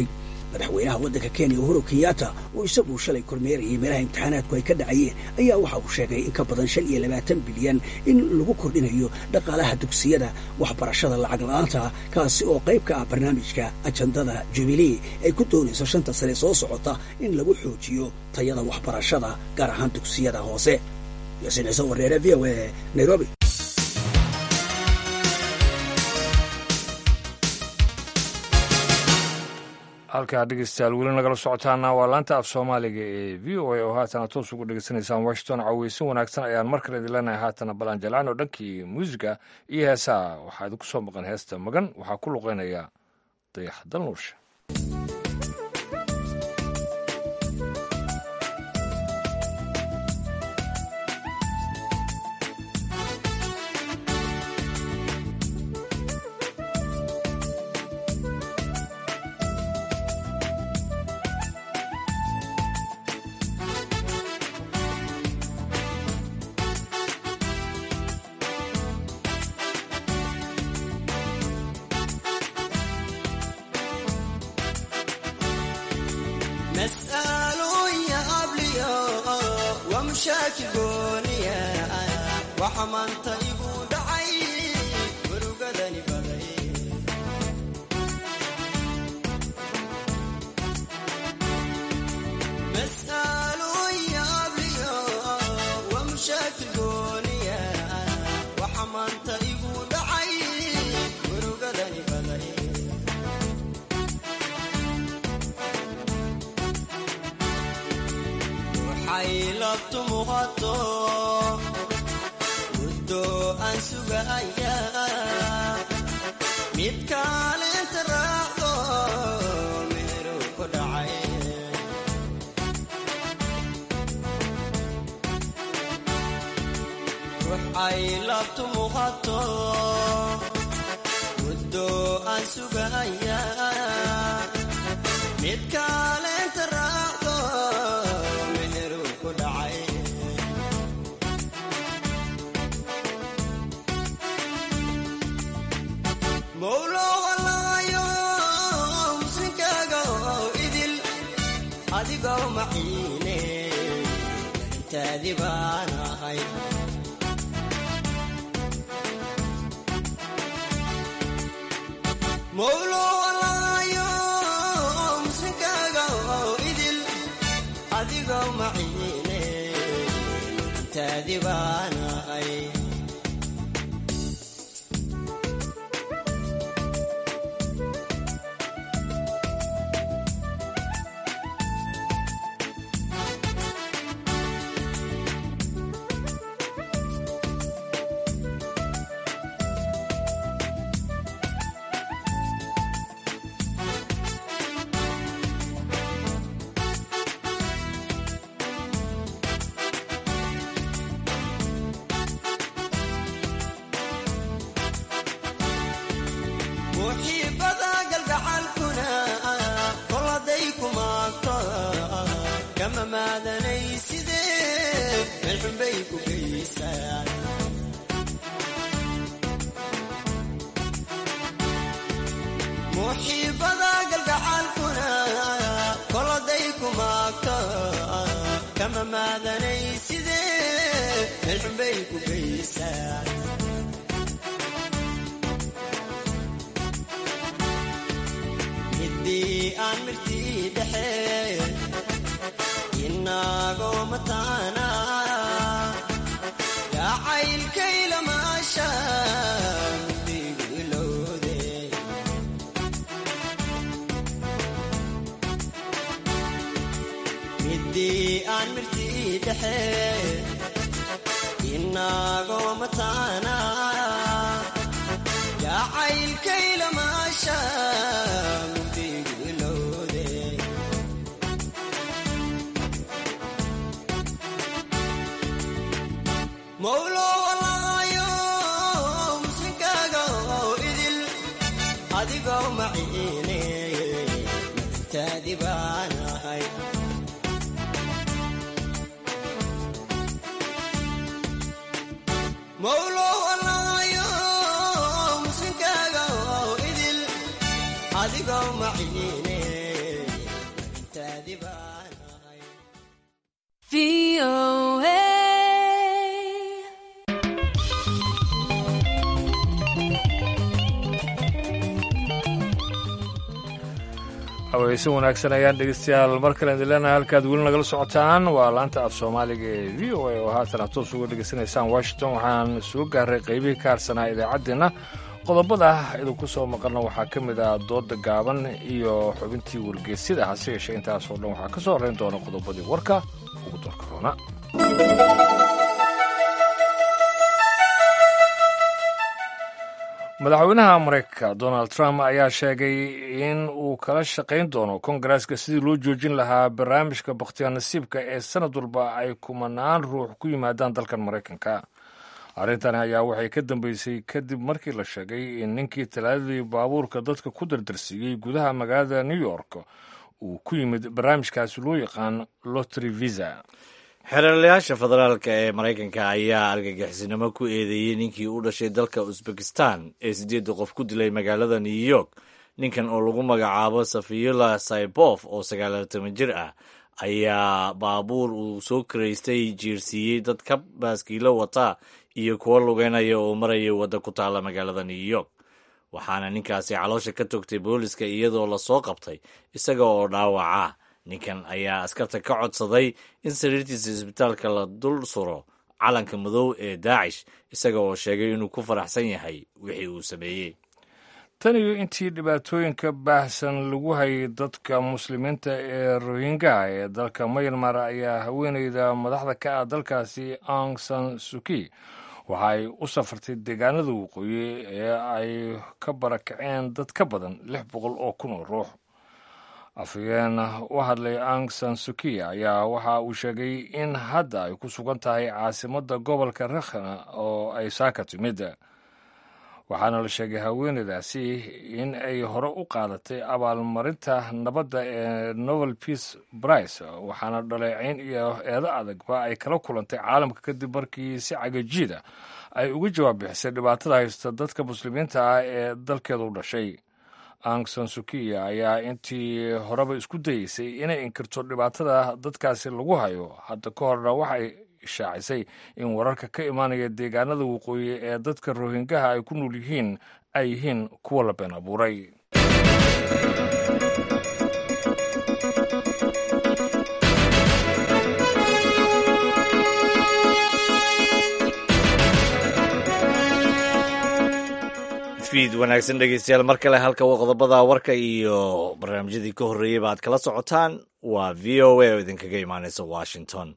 madaxweynaha waddanka kenya uhuru kenyatta oo isaguu shalay kormeerayay meelaha imtixaanaadku ay ka dhacayeen ayaa waxa uu sheegay in ka badan shan iyo labaatan bilyan in lagu kordhinayo dhaqaalaha dugsiyada waxbarashada lacag la-aanta kaasi oo qayb ka ah barnaamijka ajandada jubilee ay ku doonayso shanta sane soo socota in lagu xoojiyo tayada waxbarashada gaar ahaan dugsiyada hoose yaasiin ciise wareere v o a nairobi halkaa dhegeystayaal weli nagala socotaana waa laanta af soomaaliga ee v o a oo haatana toos ugu dhegeysanaysaan washington caweysin wanaagsan ayaan mar kale idin leenahay haatana balan jalaan oo dhankii muusiga iyo heesaha waxaa idinku soo maqan heesta magan waxaa ku luqeynaya dayax dalnuusha cawaysan wanaagsan ayaan dhegeystayaal mar kale idin leenahay halkaad weli nagala socotaan waa laanta af soomaaliga ee v o a oo haatan aad toos uga dhegeysanaysaan washington waxaan soo gaaray qaybihii ka harsanaa idaacaddeenna qodobada idinku soo maqalna waxaa ka mid ah dooda gaaban iyo xubintii wargeysyada hase yeeshee intaasoo dhan waxaa ka soo horrayn doona qodobadii warka ugu doorka roona madaxweynaha maraykanka donald trump ayaa sheegay in uu kala shaqayn doono kongareska sidii loo joojin lahaa barnaamijka bakhtiyaa nasiibka ee sanad walba ay kumanaan ruux ku yimaadaan dalkan maraykanka arrintani ayaa waxay ka dambeysay kadib markii la sheegay in ninkii talaadadii baabuurka dadka ku dardarsiiyey gudaha magaalada new york uu ku yimid barnaamijkaasi loo yaqaan lotry visa xeeralayaasha federaalka ee maraykanka ayaa argagixisnimo ku eedeeyey ninkii u dhashay dalka usbekistan ee siddeedda qof ku dilay magaalada new york ninkan oo lagu magacaabo safiyula saybof oo sagaalatan jir ah ayaa baabuur uu soo karaystay jiirsiiyey dad ka baaskiilo wata iyo kuwo lugeynaya oo maraya wadda ku taalla magaalada new york waxaana ninkaasi caloosha ka togtay booliska iyadoo lasoo qabtay isaga oo dhaawaca ninkan ayaa askarta ka codsaday in sariirtiisa isbitaalka la dul suro calanka madow ee daacish isaga oo sheegay inuu ku faraxsan yahay wixii uu sameeyey tan iyo intii dhibaatooyinka baahsan lagu hayay dadka muslimiinta ee rohingya ee dalka mayanmar ayaa haweeneyda madaxda ka ah dalkaasi ang san suki waxa ay u safartay deegaanada waqooyi ee ay ka barakaceen dad ka badan lix boqol oo kun oo ruux afhayeen u hadlay ang san suki ayaa waxa uu sheegay in hadda ay ku sugan tahay caasimadda gobolka rakhna oo ay saaka timid waxaana la sheegay haweeneydaasi in ay hore u qaadatay abaalmarinta nabadda ee novel peace brice waxaana dhaleecayn iyo eedo adagba ay kala kulantay caalamka kadib markii si cagajiida ay uga jawaab bixisay dhibaatada haysta dadka muslimiinta ah ee dalkeeda u dhashay ang san sukiya ayaa intii horeba isku dayeysay inay inkirto dhibaatada dadkaasi lagu hayo hadda ka horna waxay ishaacisay in wararka ka imaanaya deegaanada waqooyi ee dadka rohingaha ay ku nool yihiin ay yihiin kuwa la been abuuray fiid wanaagsan dhegeystayaal mar kale halka qodobada warka iyo barnaamijyadii ka horreeyeyba aad kala socotaan waa v o a oo idinkaga imaaneysa washington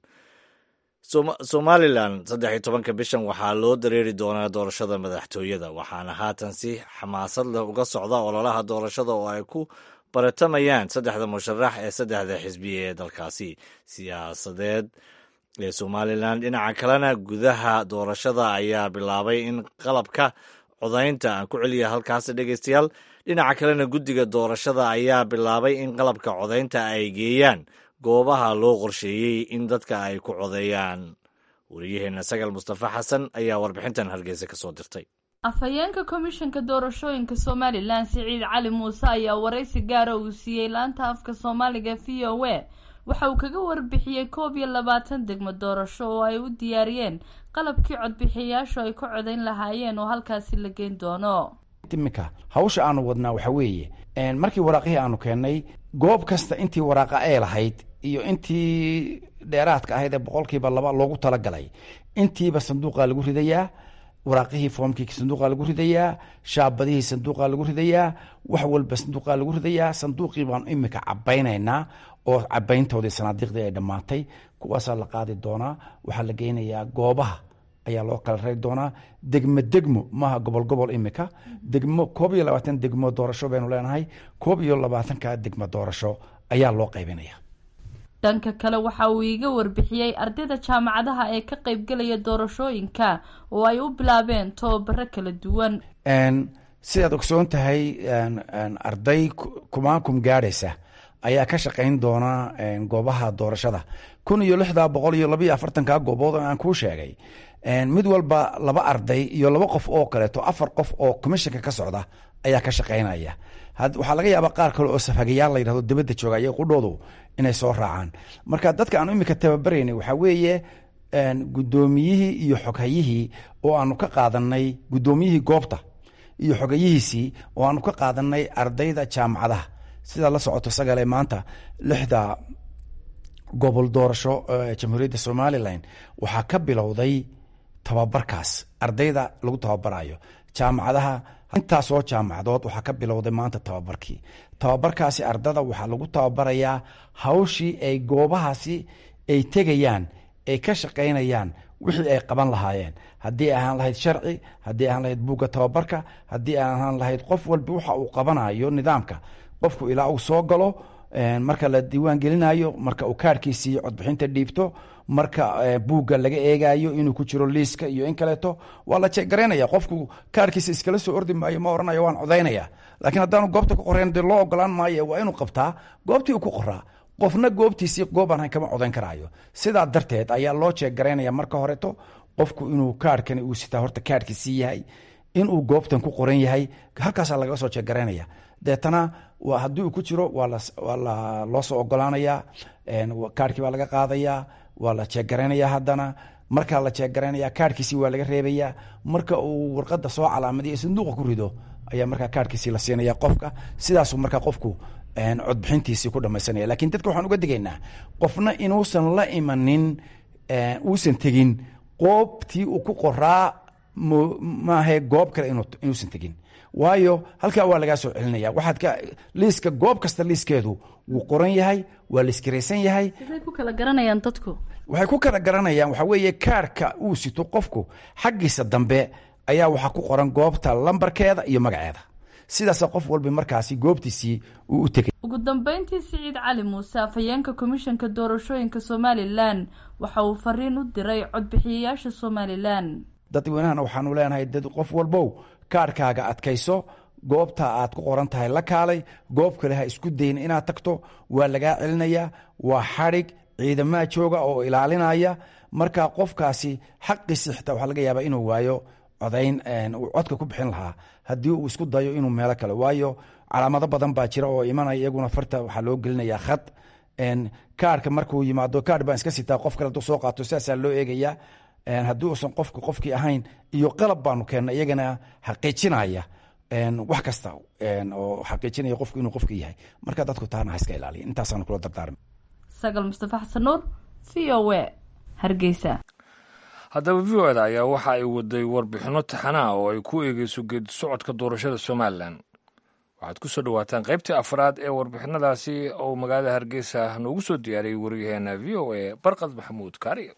somalilan saddex iyo tobanka bishan waxaa loo dareeri doonaa doorashada madaxtooyada waxaana haatan si xamaasad leh uga socda ololaha doorashada oo ay ku baratamayaan saddexda musharax ee saddexda xisbiya ee dalkaasi siyaasadeed ee somalilan dhinaca kalena gudaha doorashada ayaa bilaabay in qalabka codaynta aan ku celiya halkaasi dhegeystayaal dhinaca kalena guddiga doorashada ayaa bilaabay in qalabka codaynta ay geeyaan goobaha loo qorsheeyey in dadka ay ku codeeyaan wariyaheenna sagal mustafa xasan ayaa warbixintan hargeysa ka soo dirtay afhayeenka komishanka doorashooyinka somalilan siciid cali muuse ayaa waraysi gaara uu siiyey laanta afka soomaaliga v o a waxa uu kaga warbixiyey koob iyo labaatan degmo doorasho oo ay u diyaariyeen qalabkii codbixiyayaashu ay ku codayn lahaayeen oo halkaasi la geyn doono iminka hawsha aanu wadnaa waxa weeye markii waraaqihii aanu keennay goob kasta intii waraaqa ay lahayd iyo intii dheeraadka ahayd ee boqolkiiba laba loogu talagalay intiiba sanduuqaa lagu ridayaa waraaqihii foomkii sanduuqaa lagu ridayaa shaabadihii sanduuqaa lagu ridayaa wax walba sanduuqaa lagu ridayaa sanduuqii baanu imika cabaynaynaa oo cabayntoodii sanaadiiqdii ay dhammaatay kuwaasaa la qaadi doonaa waxaa la geynayaa goobaha ayaa loo kala rari doonaa degmo degmo maaha gobol gobol imika degmo koob iyo labaatan degmo doorasho baynu leenahay koob iyo labaatanka degmo doorasho ayaa loo qaybinaya dhanka kale waxa uu iiga warbixiyey ardayda jaamacadaha ee ka qaybgelaya doorashooyinka oo ay u bilaabeen tababaro kala duwan sidaad ogsoon tahay arday kumaakum gaadhaysa ayaa ka shaqayn doona goobaha doorashada kun iyo lixdaa boqol iyo labayo afartanka goobood oo aan kuu sheegay mid walba laba arday iyo laba qof oo kaleeto afar qof oo commissionka ka socda ayaa ka shaqaynaya waxaa laga yaabaa qaar kale oo safhagayaal la yidhahdo dibadda jooga iyo qudhoodu inay soo raacaan marka dadka aanu imika tababaraynay waxaa weeye guddoomiyihii iyo xoghayihii oo aanu ka qaadanay guddoomiyihii goobta iyo xogayihiisii oo aanu ka qaadanay ardayda jaamacadaha sidaa la socoto sagale maanta lixda gobol doorasho jamhuuriyadda somalilan waxaa ka bilowday tababarkaas ardayda lagu tababarayo jaamacadaha intaasoo jaamacadood waxaa ka bilowday maanta tababarkii tababarkaasi ardada waxaa lagu tababarayaa hawshii ay goobahaasi ay tegayaan ay ka shaqaynayaan wixii ay qaban lahaayeen haddii ahaan lahayd sharci haddii ahaan lahayd buugga tababarka haddii ahaan lahayd qof walba waxa uu qabanayo nidaamka qofku ilaa uu soo galo marka la diiwaan gelinayo marka uu kaarhkiisii codbixinta dhiibto marka buugga laga eegayo inuu ku jiro liiska iyo in kaleeto waa la jeegaraynaya qofku kaarhkiisa iskala soo ordi maayo ma oranayo waan codaynaya laakiin haddaanu goobta ku qorayn dee loo ogolaan maayo waa inuu qabtaa goobtii uu ku qoraa qofna goobtiisii goobaan hayn kama codayn karaayo sidaa darteed ayaa loo jeeggaraynaya marka horeto qofku inuu kaarhkani uu sitaa horta kaarhkiisii yahay inuu goobtan ku qoran yahay halkaasaa lagaga soo jeeggaraynaya deetana haddii uu ku jiro waa loo soo ogolaanaya kaarhkii baa laga qaadaya waa la jeeggaraynaya haddana markaa la jeeggaraynaya kaarhkiisii waa laga reebaya marka uu warqada soo calaamadiya sanduuqa ku rido ayaa markaa kaarhkiisii la siinaya qofka sidaasu markaa qofku codbixintiisii ku dhamaysanaya lakin dadka waxaan uga digaynaa qofna inuusan la imanin uusan tegin qoobtii uu ku qoraa maahe goob kale inuusan tegin waayo halkaa waa lagaa soo celinaya waxaad ka liiska goob kasta liiskeedu wuu qoran yahay waa la iskaraysan yahay siday ku kala garanayaan dadku waxay ku kala garanayaan waxaa weeye kaarhka uu sito qofku xaggiisa dambe ayaa waxaa ku qoran goobta lambarkeeda iyo magaceeda sidaasa qof walba markaasi goobtiisii uu u tegay ugu dambeyntii siciid cali muuse afhayeenka komishanka doorashooyinka somalilan waxa uu fariin u diray codbixiyayaasha somalilan dadweynahana waxaanu leenahay dad qof walbow kaarhkaaga adkayso goobta aad ku qoran tahay la kaalay goob kale ha isku dayin inaad tagto waa lagaa celinaya waa xadhig ciidamaa jooga oo ilaalinaya marka qofkaasi xaqiisi xitaa waxaa laga yaabaa inuu waayo codayn uu codka ku bixin lahaa haddii uu isku dayo inuu meelo kale waayo calaamado badan baa jira oo imanaya iyaguna farta waxaa loo gelinaya khad kaarhka markuu yimaado kaarh baan iska sitaa qof kale hadduu soo qaato sidaasaa loo eegaya haddii uusan qofka qofkii ahayn iyo qalab baanu keenna iyagana xaqiijinaya wax kasta oo xaqiijinaya qofku inuu qofka yahay marka dadku taana ha iska ilaaliya intaasaanu kula dardaarmi sagal mustafa xasan nuur v o w hargeysa haddaba v o da ayaa waxa ay waday warbixinno taxanaa oo ay ku eegeyso geedi socodka doorashada somalilan waxaad ku soo dhowaataan qaybtii afraad ee warbixinadaasi oo magaalada hargeysa noogu soo diyaariyey waryaheena v o a barqad maxamuud kaariye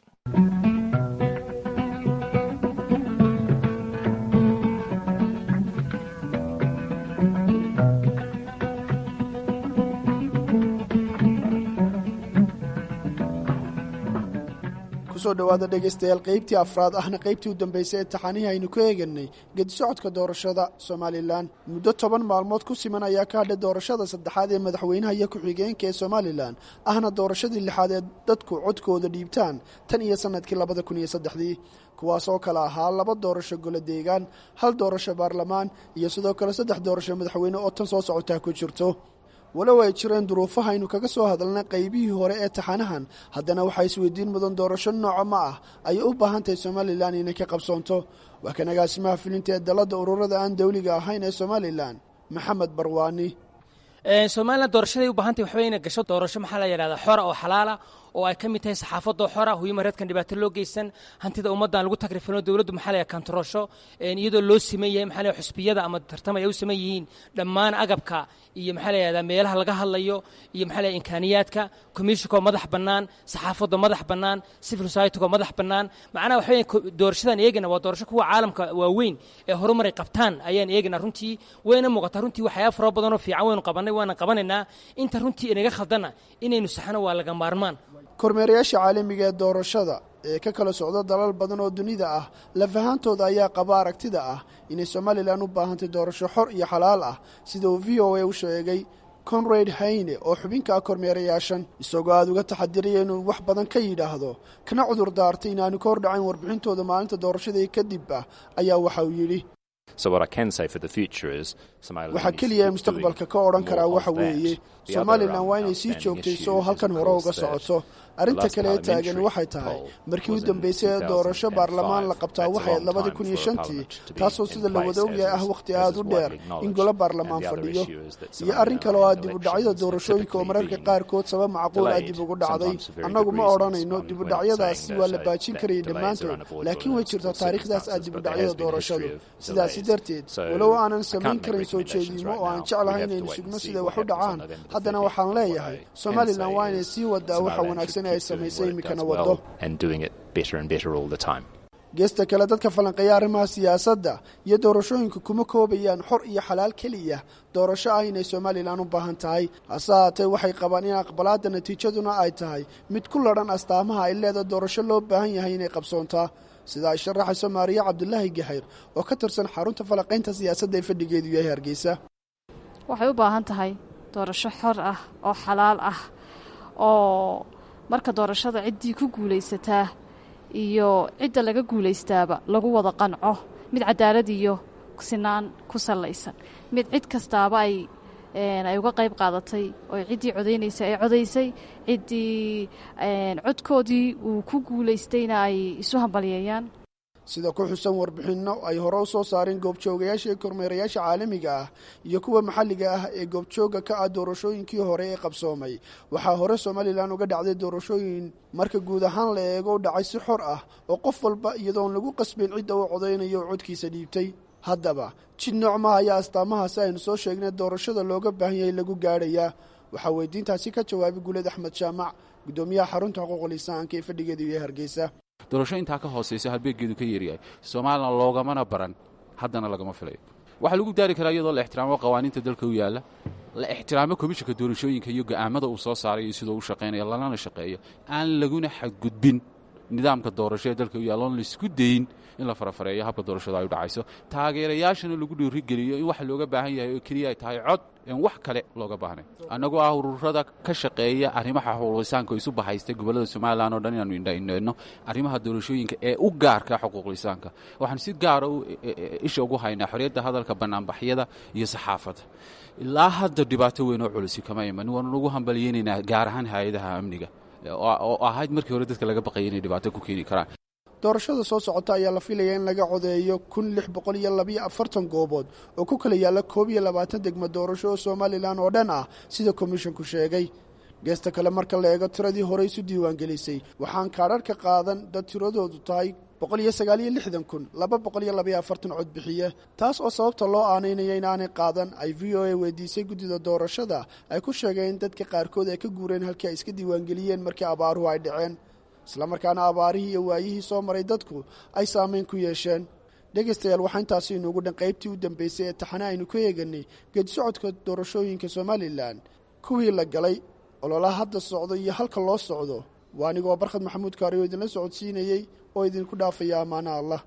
kusoo dhowaada dhegaystayaal qaybtii afraad ahna qaybtii u dambaysay ee taxanihii aynu ku eeganay gedisocodka doorashada somalilan muddo toban maalmood ku siman ayaa ka hadhay doorashada saddexaad ee madaxweynaha iyo ku-xigeenka ee somalilan ahna doorashadii lixaad ee dadku codkooda dhiibtaan tan iyo sannadkii labada kun iyo saddexdii kuwaas oo kale ahaa laba doorasho golo deegaan hal doorasho baarlamaan iyo sidoo kale saddex doorasho madaxweyne oo tan soo socotaa ku jirto walow ay jireen duruufaha aynu kaga soo hadalna qaybihii hore ee taxanahan haddana waxaa isweydiin mudan doorasho nooca ma ah ayay u baahan tahay somalilan inay ka qabsoonto waa kan agaasimaha filinta ee dalladda ururada aan dawliga ahayn ee somalilan maxamed barwaani somalilan doorashaday u baahantay waxba inay gasho doorasho maxaa la yidhahdaa xora oo xalaala oo ay ka mid tahay saxaafadoo xora huyuma reedkan dhibaato loo geysan hantida ummaddan lagu takrifino dowladdu maxaa la kantaroosho iyadoo loo siman yahay maxaa la xusbiyada ama tartamay ay u siman yihiin dhammaan agabka iyo maxaa la yidhahdaa meelaha laga hadlayo iyo maxaa la imkaaniyaadka komishinkoo madax bannaan saxaafadoo madax bannaan civil society-goo madax bannaan macnaha waxa weya doorashadan eegana waa doorasho kuwa caalamka waaweyn ee horumaray qabtaan ayaan eegana runtii wayna muuqataa runtii waxyaaba fara badanoo fiican waynu qabannay waana qabanaynaa inta runtii inaga khaldana inaynu saxno waa laga maarmaan kormeerayaasha caalamiga ee doorashada ee ka kala socda dalal badan oo dunida ah lafahantooda ayaa qaba aragtida ah inay somalilan u baahantay doorasho xor iyo xalaal ah sida uu v o a u sheegay conrad hayne oo xubinka ah kormeerayaashan isagoo aada uga taxadiraya inuu wax badan ka yidhaahdo kana cudur daartay inaanu ka hordhacayn warbixintooda maalinta doorashadii kadib ah ayaa waxa uu yidhi waxaa keliya ee mustaqbalka ka odhan karaa waxa weeye somalilan waa inay sii joogtayso oo halkan hore uga socoto arrinta kale ee taagani waxay tahay markii u dambeysay ee doorasho baarlamaan la qabtaa waxay ayd labadii kun iyo shantii taasoo sida la wada ogyahay ah wakhti aad u dheer in golo baarlamaan fadhiyo iyo arrin kale oo ah dib u dhacyada doorashooyinka oo mararka qaarkood sabab macquul ah dib ugu dhacday annagu ma odhanayno dib u dhacyadaasi waa la baajin karayay dhammaantood laakiin way jirtaa taariikhdaas ah dib u dhacyada doorashadu sidaasi darteed walow aanan samayn karin soo jeediimo oo aan jeclahay inaynu sugno siday wax u dhacaan haddana waxaan leeyahay somalilan waa inay sii wadaa waxa wanaagsan ee ay samaysay iminkana waddo geesta kale dadka falanqeeya arrimaha siyaasadda iyo doorashooyinka kuma koobayaan xor iyo xalaal keliya doorasho ah inay somalilan u baahan tahay hase haatee waxay qabaan in aqbalaadda natiijaduna ay tahay mid ku ladhan astaamaha ay leeda doorasho loo baahan yahay inay qabsoontaa sida ay sharaxayso maariya cabdulaahi gaxayr oo ka tirsan xarunta falanqaynta siyaasadda ee fadhigeedu yahay hargeysa waxay u baahan tahay doorasho xor ah oo xalaal ah oo marka doorashada ciddii ku guulaysataa iyo cidda laga guulaystaaba lagu wada qanco mid cadaalad iyo sinaan ku sallaysan mid cid kastaaba ay ay uga qayb qaadatay oo ciddii codaynaysa ay codaysay ciddii codkoodii uu ku guulaystayna ay isu hambalyeeyaan sida ku xusan warbixinno ay hore u soo saareen goobjoogayaasha iyo kormeerayaasha caalamiga ah iyo kuwa maxalliga ah ee goobjooga ka ah doorashooyinkii hore ee qabsoomay waxaa hore somalilan uga dhacday doorashooyin marka guud ahaan la eego u dhacay si xor ah oo qof walba iyadoon lagu qasbayn cidda uu codaynayo oo codkiisa dhiibtay haddaba jid noocmaha ayaa astaamahaasi aynu soo sheegnay doorashada looga baahan yahay lagu gaadhayaa waxaa weydiintaasi ka jawaabay guuled axmed jaamac guddoomiyaha xarunta xuquuqul insaanka ee fadhigeedu iyo hargeysa doorasho intaa ka hoosaysa halbeeggeedu ka yeeryahay somalilan loogamana baran haddana lagama filayo waxaa lagu daari karaa iyadoo la ixtiraamo qawaaniinta dalka u yaalla la ixtiraamo komishanka doorashooyinka iyo go'aamada uu soo saaray iyo sidoo u shaqaynaya lalana shaqeeyo aan laguna xadgudbin nidaamka doorasho ee dalka u yaalla oon laisku dayin in la farafareeyo habka doorashada ay u dhacayso taageerayaashana lagu dhiirigeliyo in waxa looga baahan yahay oo keliya ay tahay cod en wax kale looga baahnay annagoo ah ururada ka shaqeeya arrimaha xuquuqlisaanka oo isu bahaystay gobollada somalilan oo dhan inaanu indhaindhayno arrimaha doorashooyinka ee u gaarka xuquuqlisaanka waxaan si gaara isha ugu haynaa xorriyadda hadalka bannaanbaxyada iyo saxaafadda ilaa hadda dhibaato weyn oo culisi kama iman waanu ugu hambalyeynaynaa gaar ahaan hay-adaha amniga oo ahayd markii hore dadka laga baqaya inay dhibaato ku keeni karaan doorashada soo socota ayaa la filayaa in laga codeeyo kun lix boqol iyo labiyo afartan goobood oo ku kala yaalla koob iyo labaatan degmo doorasho oo somalilan oo dhan ah sida komishinku sheegay geesta kale marka la eego tiradii hore isu diiwaangelisay waxaan kaadharhka qaadan dad tiradoodu tahay boqol iyo sagaaliyo lixdan kun laba boqol iyo labayo afartan cod bixiye taas oo sababta loo aanaynaya inaanay qaadan ay v o a weydiisay guddida doorashada ay ku sheegeen in dadka qaarkood ay ka guureen halkii ay iska diiwaangeliyeen markii abaaruhu ay dhaceen islamarkaana abaarihii iyo waayihii soo maray dadku ay saamayn ku yeesheen dhegaystayaal waxaa intaasi inuugu dhan qaybtii u dambeysay ee taxane aynu ka eeganay geedisocodka doorashooyinka somalilan kuwii la galay ololaha hadda socdo iyo halka loo socdo waa anigoo barkhad maxamuud kaari oo idinla socodsiinayey oo idinku dhaafaya ammaana allah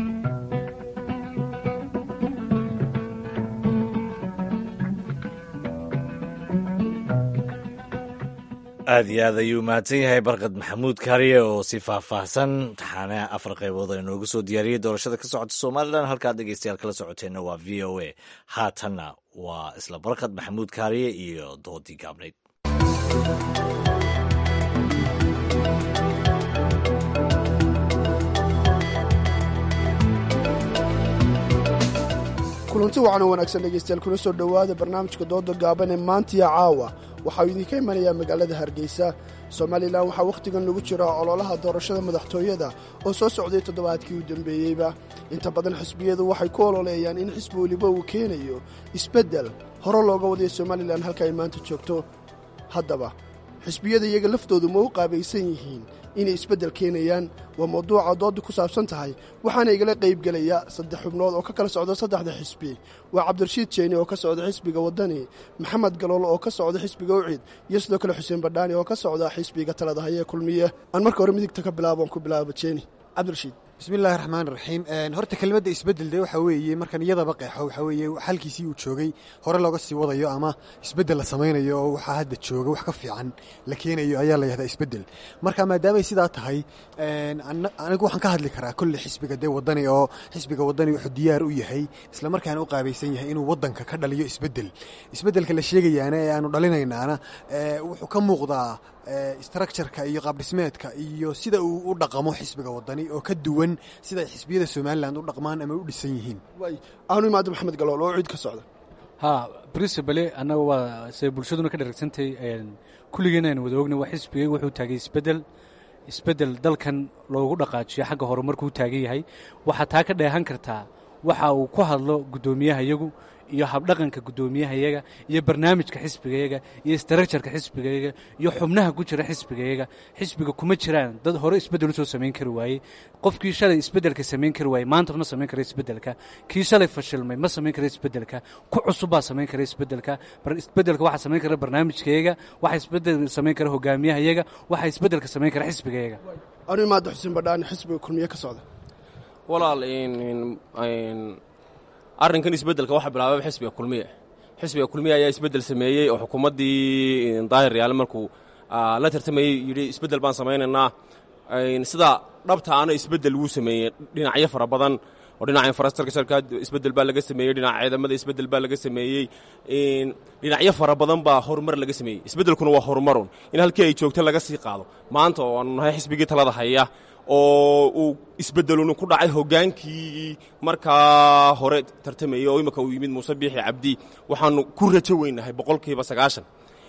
aad iyo aad ayuu mahadsan yahay barkad maxamuud kaariye oo si faahfaahsan taxaane afar qaybood oo inoogu soo diyaariyey doorashada ka socota somalilan halkaad dhegeystayaal kala socoteenna waa v o a haatanna waa isla barkad maxamuud kaariye iyo doodii gaabnayd kulanti wacan oo wanaagsan dhegaystayaal kuna soo dhowaada barnaamijka dooda gaaban ee maantiya caawa waxaa uu idinka imanayaa magaalada hargeysa somalilan waxaa wakhtigan lagu jiraa ololaha doorashada madaxtooyada oo soo socday toddobaadkii u dambeeyeyba inta badan xisbiyadu waxay ku ololeeyaan in xisbi weliba uu keenayo isbeddel hore looga wadaya somalilan halka ay maanta joogto haddaba xisbiyada iyaga laftoodu ma u qaabaysan yihiin inay isbeddel keenayaan waa mawduuca doodda ku saabsan tahay waxaana igala qaybgelaya saddex xubnood oo ka kala socda saddexda xisbi waa cabdirashiid jeeni oo ka socda xisbiga waddani maxamed galool oo ka socda xisbiga ucid iyo sidoo kale xuseen badhaani oo ka socda xisbiga talada hayee kulmiye aan marka hore midigta ka bilaabo aan ku bilaabo jeeni cabdirashiid bismi illaahi raxmaan raxiim horta kelmadda isbeddel dee waxa weeye markan iyadaba qeexo waxa weeye xalkiisii uu joogay hore looga sii wadayo ama isbeddel la samaynayo oo waxaa hadda jooga wax ka fiican la keenayo ayaa la yahdaa isbeddel marka maadaamay sidaa tahay anigu waxaan ka hadli karaa kolle xisbiga dee wadani oo xisbiga wadani wuxuu diyaar u yahay isla markaana u qaabaysan yahay inuu waddanka ka dhaliyo isbeddel isbeddelka la sheegayaana ee aanu dhalinaynaana wuxuu ka muuqdaa structureka iyo qaabdhismeedka iyo sida uu u dhaqamo xisbiga wadani oo ka duwan sida ay xisbiyada somalilan u dhaqmaan ama u dhisan yihiin aanu imaado maxamed galool oo cid ka socda ha principale annaga waa se bulshaduna ka dharagsantahay kulligeena aynu wada ogna waa xisbigaygu wuxuu taagay isbeddel isbeddel dalkan loogu dhaqaajiyo xagga horumarkuu taagan yahay waxaa taa ka dheehan kartaa waxa uu ku hadlo guddoomiyahayagu iyo habdhaqanka guddoomiyahayaga iyo barnaamijka xisbigayaga iyo istarajarka xisbigayaga iyo xubnaha ku jira xisbigayaga xisbiga kuma jiraan dad hore isbeddel usoo samayn kari waayey qofkii shalay isbeddelka samayn kari waayey maanta ma samayn kara isbeddelka kii shalay fashilmay ma samayn kara isbeddelka ku cusub baa samayn kara isbeddelka isbeddelka waxaa samayn kara barnaamijkayaga waxaa isbeddel samayn kara hogaamiyahayaga waxaa isbeddelka samayn kara xisbigayaga aanu imaado xuseen badhaani xisbiga kulmiye ka socda walaal arrinkan isbeddelka waxaa bilaabay xisbiga kulmiye xisbiga kulmiye ayaa isbeddel sameeyey oo xukuumaddii daahir yaale markuu la tartamayey yidhi isbeddel baan samaynaynaa sida dhabtaana isbeddel wuu sameeyey dhinacyo fara badan oo dhinaca infrastructureka isbeddel baa laga sameeyey dhinaca ciidamada isbeddel baa laga sameeyey dhinacyo fara badan baa horumar laga sameeyey isbeddelkuna waa horumarun in halkii ay joogto laga sii qaado maanta oo aanu nahay xisbigii talada haya oo uu isbeddeluna ku dhacay hoggaankii markaa hore tartamayey oo imika uu yimid muuse biixi cabdi waxaanu ku rajo weynahay boqolkiiba sagaashan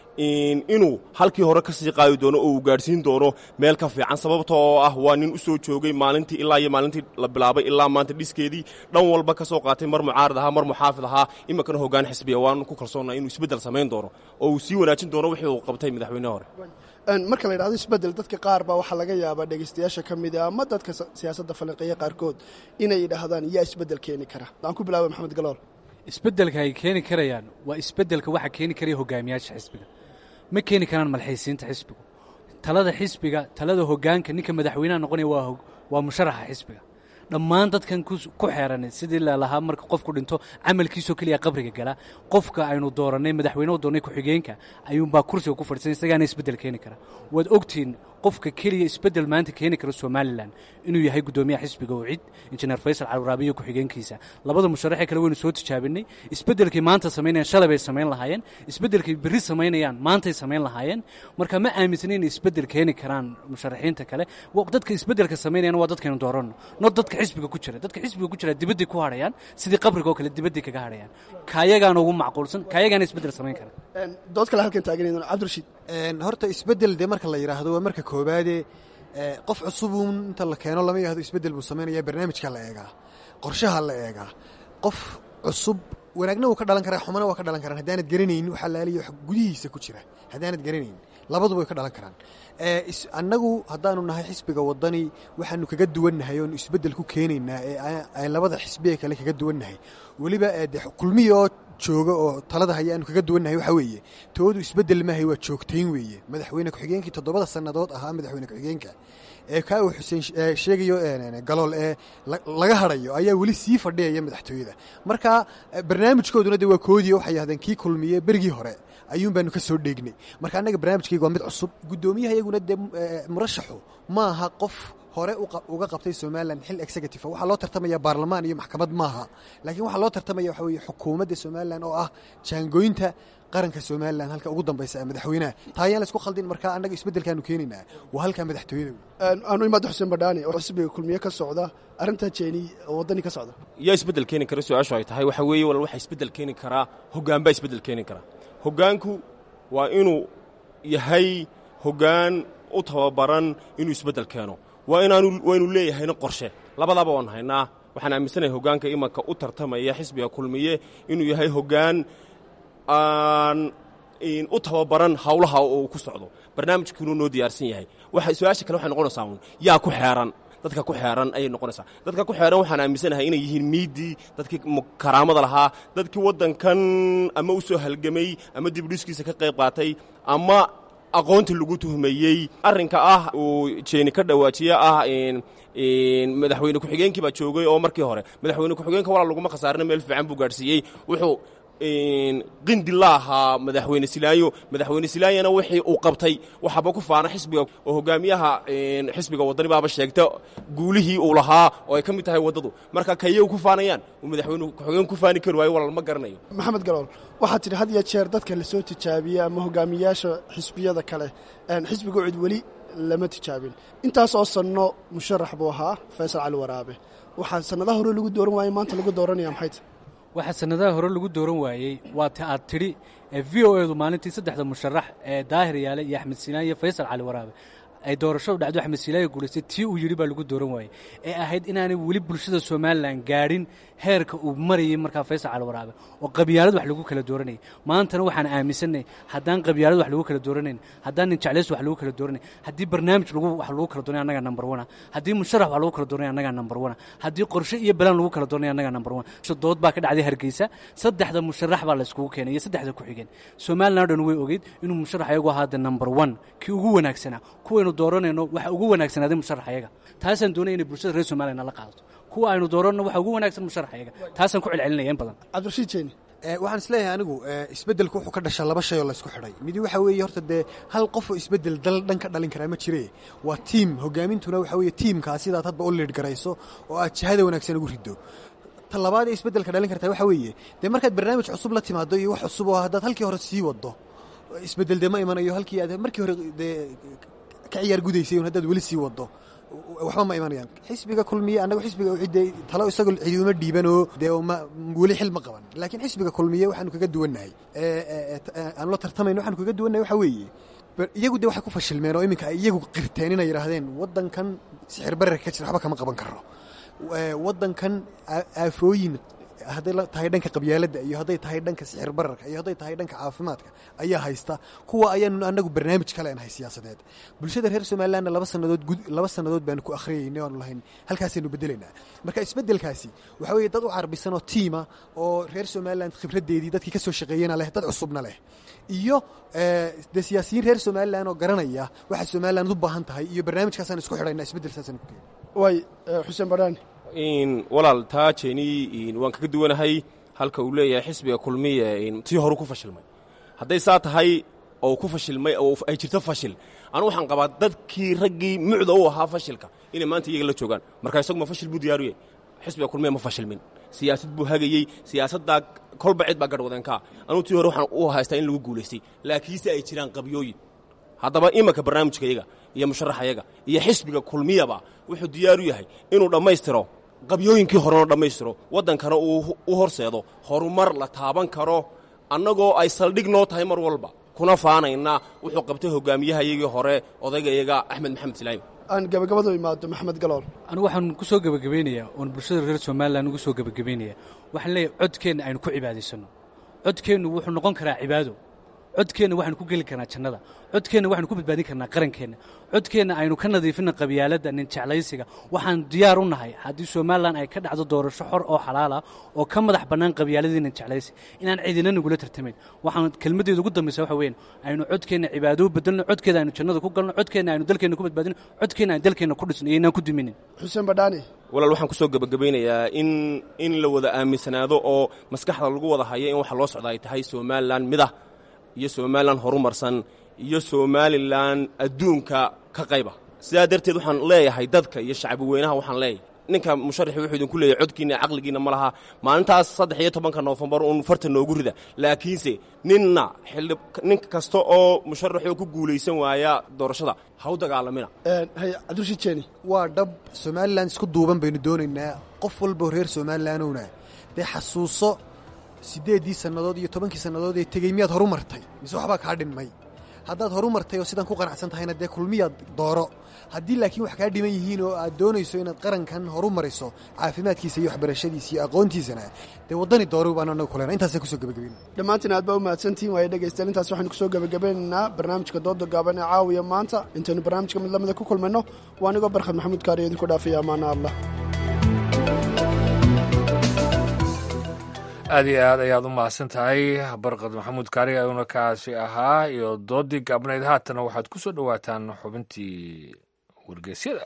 inuu halkii hore ka sii qaadi doono oo uu gaadhsiin doono meel ka fiican sababta oo ah waa nin u soo joogay maalintii ilaa iyo maalintii la bilaabay ilaa maanta dhiskeedii dhan walba ka soo qaatay mar mucaarad ahaa mar muxaafid ahaa iminkana hoggaan xisbiya waanu ku kalsoonnaa inuu isbeddel samayn doono oo uu sii wanaajin doono wixii uu qabtay madaxweynehi hore marka la yidhahdo isbeddel dadka qaar baa waxaa laga yaabaa dhegaystayaasha ka mid a ama dadka siyaasadda falanqeeya qaarkood inay yidhaahdaan yaa isbeddel keeni kara aan ku bilaabay maxamed galool isbeddelka ay keeni karayaan waa isbeddelka waxaa keeni karaya hogaamiyaasha xisbiga ma keeni karaan malxaysiinta xisbigu talada xisbiga talada hoggaanka ninka madaxweynaha noqonaya waa waa musharaxa xisbiga dhammaan dadkan ku xeeran sidii lalahaa marka qofku dhinto camalkiisoo keliya qabriga gala qofka aynu doorannay madaxweyne u doornay ku-xigeenka ayuunbaa kursiga ku fadhiisan isagaana isbeddel keeni kara waad ogtihiin qofka keliya isbeddel maanta keeni kara somalilan inuu yahay guddoomiyaha xisbiga oo cid injineer faysal calwaraabiyo ku-xigeenkiisa labada musharaxee kale waynu soo tijaabinay isbeddelkay maanta samaynayaan shalay bay samayn lahaayeen isbeddelkay berri samaynayaan maantay samayn lahaayeen marka ma aaminsan inay isbeddel keeni karaan musharaxiinta kale dadka isbeddelka samaynayana waa dadkaynu dooranno not dadka xisbiga ku jira dadka xisbiga ku jira dibadday ku hadhayaan sidii qabriga oo kale dibadday kaga hadhayaan kaayagaana ugu macquulsan kaayagaana isbeddel samayn kara dood kale halkan taagan cabdirashiid horta isbeddel dee marka la yidhaahdo waa marka koobaade qof cusubuun inta la keeno lama yidhahdo isbeddel buu samaynaya barnaamijka la eegaa qorshaha la eegaa qof cusub wanaagna wuu ka dhalan karaa xumana waa ka dhalan karaan haddaanad garanaynin waxa laaliyo wax gudihiisa ku jira haddaanad garanayn labaduba way ka dhalan karaan annagu haddaanu nahay xisbiga wadani waxaanu kaga duwannahay oonu isbeddel ku keenaynaa ee labada xisbiye kale kaga duwannahay weliba de kulmiya oo jooga oo talada haya aanu kaga duwannahay waxaa weeye toodu isbeddel maahay waa joogtayn weeye madaxweyne ku-xigeenkii toddobada sannadood ahaa madaxweyne ku-xigeenka ee kaa uu xuseen sheegayo galool ee laga hadhayo ayaa weli sii fadhiyaya madaxtooyada marka barnaamijkooduna de waa koodiya waxay yahdeen kii kulmiye berigii hore ayuun baanu ka soo dheegnay marka annaga barnaamijkayga waa mid cusub guddoomiyaha iyaguna dee murashaxu ma aha qof hore uga qabtay somalilan xil executive waxaa loo tartamaya baarlamaan iyo maxkamad maaha laakiin waxaa loo tartamaya waxa weye xukuumadda somalilan oo ah jaangoynta qaranka somalilan halka ugu dambaysa madaxweynaha taa ayaan la isku khaldin marka annaga isbeddelkaanu keenaynaa waa halkaa madaxtooyada aanu imaado xuseen badhaani oo xisbiga kulmiye ka socda arrintaa jeeni oo waddani ka socda yaa isbeddel keeni kara su-aashu ay tahay waxa weeye wal waxaa isbeddel keeni karaa hoggaan baa isbeddel keeni karaa hoggaanku waa inuu yahay hoggaan u tababaran inuu isbeddel keeno waa inaanu waa inuu leeyahayna qorshe labadaba waan haynaa waxaan aaminsanahay hoggaanka imanka u tartamaya xisbiga kulmiye inuu yahay hoggaan aan u tababaran hawlaha oo uu ku socdo barnaamijkiinuu noo diyaarsan yahay su-aasha kale waxay noqonaysaa uun yaa ku xeeran dadka ku xeeran ayay noqonaysaa dadka ku xeeran waxaan aaminsanahay inay yihiin miidii dadkii karaamada lahaa dadkii waddankan ama u soo halgamay ama dibdhiskiisa ka qayb qaatay ama aqoonta lagu tuhmayey arrinka ah uu jeeni ka dhawaajiye ah madaxweyne ku-xigeenkii baa joogay oo markii hore madaxweyne ku-xigeenka walaa laguma khasaarina meel fiican buu gaadhsiiyey wuxuu qindi la ahaa madaxweyne silaayo madaxweyne silaayana wixii uu qabtay waxaaba ku faana xisbiga oo hogaamiyaha xisbiga waddani baaba sheegta guulihii uu lahaa oo ay ka mid tahay waddadu marka kayay ku faanayaan uu madaxweyne ku-xigeen ku faani kari waayo walal ma garanayo maxamed galool waxaad tidhi had iyo jeer dadka lasoo tijaabiyey ama hogaamiyaasha xisbiyada kale xisbiga cid weli lama tijaabin intaas oo sanno musharax buu ahaa faysal cali waraabe waxaa sannadaha hore lagu dooran waayey maanta lagu dooranaya maxayta waxaa sannadaha hore lagu dooran waayey waa ta aad tidhi v o edu maalintii saddexda musharax ee daahir yaale iyo axmed sinaan iyo faysal cali waraabe ay doorashadu dhacdo axmed silaayo guulaystay tii uu yidhi baa lagu dooran waayey ee ahayd inaanay weli bulshada somalilan gaadhin heerka uu marayay markaa faysal cali waraabe oo qabyaalad wax lagu kala dooranayay maantana waxaan aaminsanay haddaan qabyaalad wax lagu kala dooranayn haddaan nin jeclays wax lagu kala dooranay haddii barnaamij lagu wax lagu kala doonay annaga number one haddii musharax wax lagu kala doonay annaga number one haddii qorshe iyo balaan lagu kala doonay annaga number one dood baa ka dhacday hargeysa saddexda musharax baa la iskugu keenay iyo saddexda ku xigeen somalilan o dhan way ogeyd inuu musharax ayagu ahaa the number one kii ugu wanaagsanaa kuwaynu dooranayno waxa ugu wanaagsanaaday musharax ayaga taasaan doonaya inay bulshada reer somalilan la qaadato kuwa aynu dooranno waxa ugu wanaagsan musharax ayaga taasaan ku celcelinaya in badan cabdirashiid jeeni waxaan isleeyahay anigu isbeddelku wuxuu ka dhashaa laba shay oo laysku xidhay midi waxa weeye horta dee hal qof oo isbeddel dal dhan ka dhalin karaa ma jire waa tiim hogaamintuna waxa weeye tiimkaa sidaad hadba u liidh garayso oo aad jihada wanaagsan ugu riddo ta labaad ee isbeddelka dhalin kartaa waxa weeye dee markaad barnaamij cusub la timaado iyo wax cusub oo haddaad halkii hore sii waddo isbeddel dee ma imanayo halkii aad markii hore dee ka ciyaar gudaysay un haddaad weli sii waddo waxba ma imanayaan xisbiga kulmiye annagu xisbiga cidde talo isagoo cidi uma dhiibanoo dee weli xil ma qaban laakiin xisbiga kulmiye waxaanu kaga duwannahay aanu la tartamayno waxaanu kaga duwannahay waxa weeye iyagu dee waxay ku fashilmeen oo iminka ay iyagu qirteen inay yidhaahdeen waddankan sixir bararka ka jira waxba kama qaban karo waddankan aafooyin hadday tahay dhanka qabyaaladda iyo hadday tahay dhanka sixir bararka iyo hadday tahay dhanka caafimaadka ayaa haysta kuwa ayaanu annagu barnaamij kale nahay siyaasadeed bulshada reer somalilandna laba sannadood laba sannadood baanu ku akhriyayna aanu lahayn halkaasaynu bedelaynaa marka isbeddelkaasi waxa weeye dad u carbisan oo tiima oo reer somaliland khibraddeedii dadkii ka soo shaqeeyena leh dad cusubna leh iyo dee siyaasiyiin reer somaliland oo garanaya waxa somaliland u baahan tahay iyo barnaamijkaasaan isku xidhayna isbeddel saasaan ku keenay waay xuseen badhaani walaal taa jeeni waan kaga duwanahay halka uu leeyahay xisbiga kulmiye tii horu ku fashilmay hadday saa tahay oo ku fashilmay oo ay jirto fashil anu waxaan qabaa dadkii raggii mucda u ahaa fashilka inay maanta iyaga la joogaan marka isagu ma fashil buu diyaaruye xisbiga kulmiye ma fashilmin siyaasad buu hagayey siyaasaddaa kolba cid baa garhwadankaa anuu tii hore waxaan u haystaa in lagu guulaystay laakiinse ay jiraan qabyooyin haddaba imanka barnaamijka yaga iyo musharaxayaga iyo xisbiga kulmiyaba wuxuu diyaaru yahay inuu dhammaystiro qabyooyinkii horena dhammaystiro waddankana uu u horseedo horumar la taaban karo annagoo ay saldhig noo tahay mar walba kuna faanayna wuxuu qabtay hogaamiyahayagii hore odaygayaga axmed maxamed silaayo aan gabagabadu imaado maxamed galool anigu waxaan ku soo gebagabeynayaa oon bulshada reer somalilan ugu soo gebagabeynaya waxaan leeyahay codkeenna aynu ku cibaadaysanno codkeennu wuxuu noqon karaa cibaado codkeenna waxaynu ku geli karnaa jannada codkeenna waxaynu ku badbaadin karnaa qarankeenna codkeenna aynu ka nadiifinna qabyaaladda nin jeclaysiga waxaan diyaar u nahay haddii somalilan ay ka dhacdo doorasho xor oo xalaal ah oo ka madax bannaan qabyaaladii nin jeclaysi inaan cidina nagula tartamayn waxaan kelmaddeeda ugu dambaysa waxa weyn aynu codkeenna cibaado u bedelno codkeeda aynu jannada ku galno codkeenna aynu dalkeenna ku badbaadino codkeenna aynu dalkeenna ku dhisno iyo inaan ku duminin xuseen badhaani walaal waxaan ku soo gebagabaynayaa in in la wada aaminsanaado oo maskaxda lagu wada hayo in waxa loo socda ay tahay somalilan midah iyo somalilan horumarsan iyo somalilan adduunka ka qayba sidaa darteed waxaan leeyahay dadka iyo shacbi weynaha waxaan leeyahay ninka musharaxi wuxuu idinku leeyahay codkiina caqligiina ma laha maalintaas saddex iyo tobanka noofembar uun farta noogu rida laakiinse ninna xildhi nin kasta oo musharaxoo ku guulaysan waaya doorashada ha u dagaalamina cabdirashiid jeeni waa dhab somalilan isku duuban baynu doonaynaa qof walbao reer somalilanowna dee xasuuso siddeeddii sannadood iyo tobankii sannadood ee tegey miyaad horu martay mise waxbaa kaa dhinmay haddaad horu martay oo sidaan ku qanacsan tahayna dee kulmiyaad dooro haddii laakiin wax kaa dhiman yihiin oo aad doonayso inaad qarankan horu mariso caafimaadkiisa iyo waxbarashadiisa iyo aqoontiisana dee waddani dooro baan anagu kulena intaasaan kusoo gebagabayna dhammaantiin aad baa u mahadsantihin waaya dhegaystayaal intaas waxaynu kusoo gebagabeynaynaa barnaamijka dooda gaaban ee caawiya maanta intaynu barnaamijka mid lamida ku kulmayno waa anigoo barkhad maxamuud kaariyo idinku dhaafaya amaana allah aad iyo aad ayaad u mahadsan tahay barqad maxamuud kaari ayuuna kaasi ahaa iyo doodii gaabnayd haatana waxaad ku soo dhowaataan xubintii wargeysyada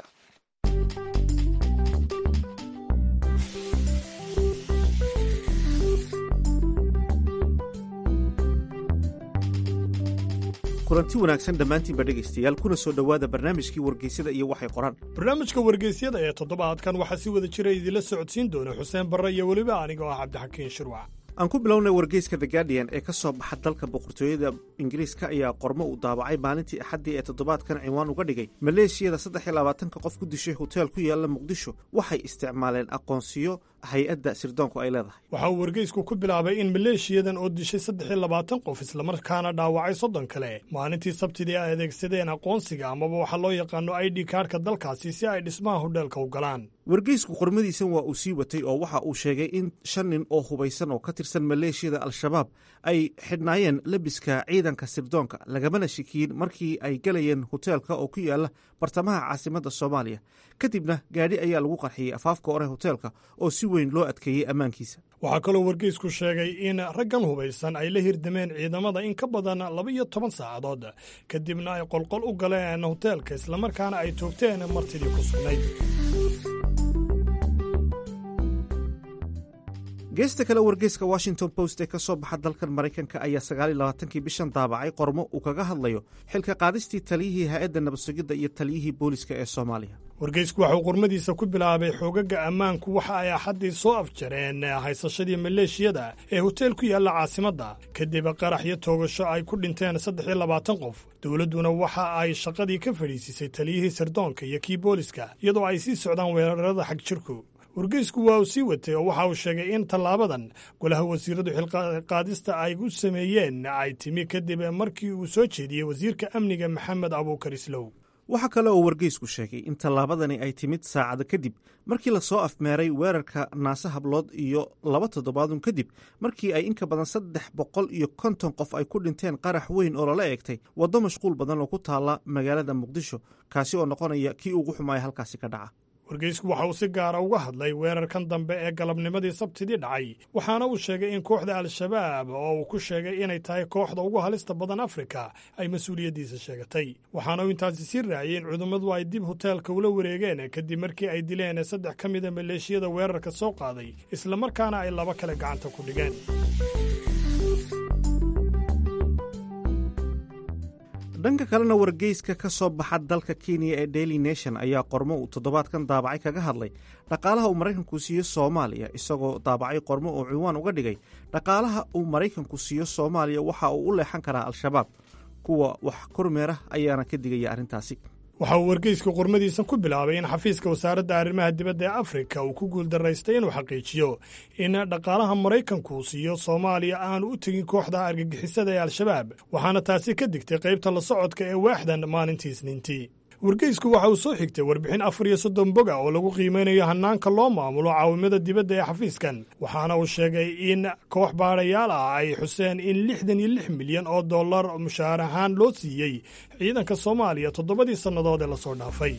kulanti wanaagsan dhammaantiinba dhegaystayaal kuna soo dhowaada barnaamijkii wargeysyada iyo waxay qoraan barnaamijka wargeysyada ee toddobaadkan waxaa si wada jira idinla socodsiin doona xuseen barre iyo weliba aniga oo ah cabdixakiin shirwac aan ku bilownay wargeyska the guardian ee ka soo baxa dalka boqortooyada ingiriiska ayaa qormo uu daabacay maalintii axaddii ee toddobaadkan cinwaan uga dhigay maleeshiyada saddex iyo labaatanka qof ku dishay hoteel ku yaalla muqdisho waxay isticmaaleen aqoonsiyo hay-adda sirdoonku ay leedahay waxa uu wargeysku ku bilaabay in maleeshiyadan oo dishay saddex iyo labaatan qof islamarkaana dhaawacay soddon kale maalintii sabtidii ay adeegsadeen aqoonsiga amaba waxaa loo yaqaano i d kaarhka dalkaasi si ay dhismaha hodheelka u galaan wargeysku qormadiisan waa uu sii watay oo waxa uu sheegay in shan nin oo hubaysan oo ka tirsan maleeshiyada al-shabaab ay xidhnaayeen lebiska ciidanka sirdoonka lagamana shikiyin markii ay galayeen hoteelka oo ku yaala bartamaha caasimadda soomaaliya kadibna gaadhi ayaa lagu qarxiyey afaafka hore hoteelka oo si weyn loo adkeeyey ammaankiisa waxaa kaloo wargeysku sheegay in raggan hubaysan ay la hirdameen ciidamada in ka badan laba iyo toban saacadood kadibna ay qolqol u galeen hoteelka islamarkaana ay toogteen martidii ku sugnayd geesta kale wargeyska washington post ee ka soo baxa dalkan maraykanka ayaa sagaaliyo labaatankii bishan daabacay qormo uu kaga hadlayo xilka qaadistii taliyihii hay-adda nabadsugidda iyo taliyihii booliska ee soomaaliya wargeysku waxauu qormadiisa ku bilaabay xoogaga ammaanku waxa ay axaddii soo afjareen haysashadii maleeshiyada ee hoteel ku yaalla caasimadda kadib qarax iyo toogasho ay ku dhinteen saddex iyo labaatan qof dowladduna waxa ay shaqadii ka fadhiisisay taliyihii sirdoonka iyo kii booliska iyadoo ay sii socdaan weerarada xag jirku wargeysku waa uu sii watay oo waxa uu sheegay in tallaabadan golaha wasiiradu xilqaadista ay u sameeyeen ay timi kadib markii uu soo jeediyey wasiirka amniga maxamed abuukar islow waxaa kale oo wargeysku sheegay in tallaabadani ay timid saacado kadib markii lasoo afmeeray weerarka naase hablood iyo laba toddobaadun kadib markii ay inka badan saddex boqol iyo konton qof ay ku dhinteen qarax weyn oo lala eegtay waddo mashquul badan oo ku taalla magaalada muqdisho kaasi oo noqonaya kii ugu xumaaya halkaasi ka dhaca wargeysku waxa uu si gaara uga hadlay weerarkan dambe ee galabnimadii sabtidii dhacay waxaana uu sheegay in kooxda al-shabaab oo uu ku sheegay inay tahay kooxda ugu halista badan afrika ay mas-uuliyaddiisa sheegatay waxaana uu intaasi sii raaciyey in cudummadu ay dib hoteelka ula wareegeen kadib markii ay dileen saddex ka mida maleeshiyada weerarka soo qaaday islamarkaana ay laba kale gacanta ku dhigeen dhanka kalena wargeyska ka soo baxa dalka kenya ee daily nation ayaa qormo uu toddobaadkan daabacay kaga hadlay dhaqaalaha uu maraykanku siiyo soomaaliya isagoo daabacay qormo uu ciwaan uga dhigay dhaqaalaha uu maraykanku siiyo soomaaliya waxa uu u leexan karaa al-shabaab kuwa wax kormeera ayaana ka digaya arrintaasi waxa uu wargeysku qormadiisan ku bilaabay in xafiiska wasaaradda arrimaha dibadda ee afrika uu ku guuldaraystay inuu xaqiijiyo in dhaqaalaha maraykanku siiyo soomaaliya aanu u tegin kooxda argagixisada ee al-shabaab waxaana taasi ka digtay qaybta la socodka ee waaxdan maalintii isniintii wargeysku waxa uu soo xigtay warbixin afar iyo soddon boga oo lagu qiimeynayo hannaanka loo maamulo caawimada dibadda ee xafiiskan waxaana uu sheegay in koox baadhayaal ah ay xuseen in lixdan iyo lix milyan oo dollar mushaar ahaan loo siiyey ciidanka soomaaliya toddobadii sannadood ee lasoo dhaafay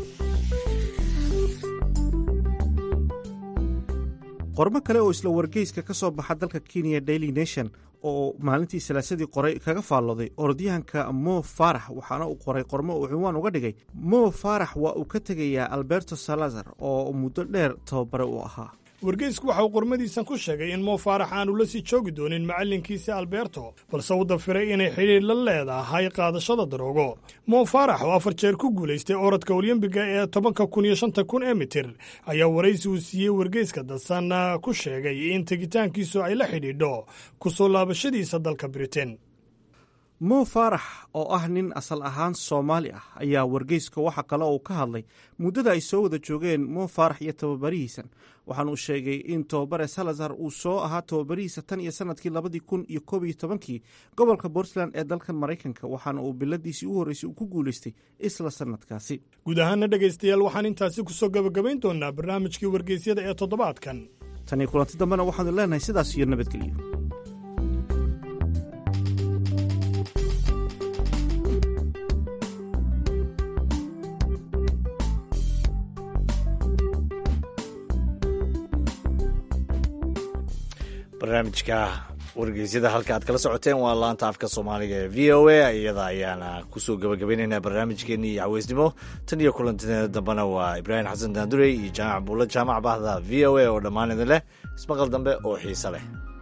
qormo kale oo isla wargeyska ka soo baxa dalka kenya daily nation oo maalintii salaasadii qoray kaga faallooday orodyahanka mo farax waxaana uu qoray qormo uu ciwaan uga dhigay mo farax waa uu ka tegayaa alberto salazar oo muddo dheer tababare u ahaa wargeysku waxa uu qormadiisan ku sheegay in mo faarax aanu la sii joogi doonin macallinkiisa alberto balse uu dafiray inay xidhiir la leedahay qaadashada daroogo mo faarax oo afar jeer ku guulaystay orodka olyembiga ee tobanka kun iyo shanta kun ee mitir ayaa waraysi uu siiyey wargeyska dadsan ku sheegay in tegitaankiisu ay la xidhiidho ku soo laabashadiisa dalka britain mo faarax oo ah nin asal ahaan soomaali ah ayaa wargeyska waxa kale uu ka hadlay muddada ay soo wada joogeen mo faarax iyo tababarihiisan waxaana uu sheegay in tababare salazar uu soo ahaa tababarihiisa tan iyo sanadkii labadii kun iyo koob iyo tobankii gobolka puntland ee dalkan maraykanka waxaana uu biladiisii u horreysay uu ku guulaystay isla sanadkaasi guud ahaana dhegaystayaal waxaan intaasi kusoo gabagabayn doonaa barnaamijkii wargeysyada ee toddobaadkan tan iyo kulanti dambena waxaanu leenahay sidaas iyo nabadgelyo barnaamijka wargeysyada halka aad kala socoteen waa laanta afka soomaaliga ee v o a iyada ayaana kusoo gabagabaynaynaa barnaamijkeenii iyo caweysnimo tan iyo kulantineeda dambena waa ibraahim xasan daandurey iyo jaamac buulla jaamac bahda v o a oo dhammaan idin leh ismaqal dambe oo xiise leh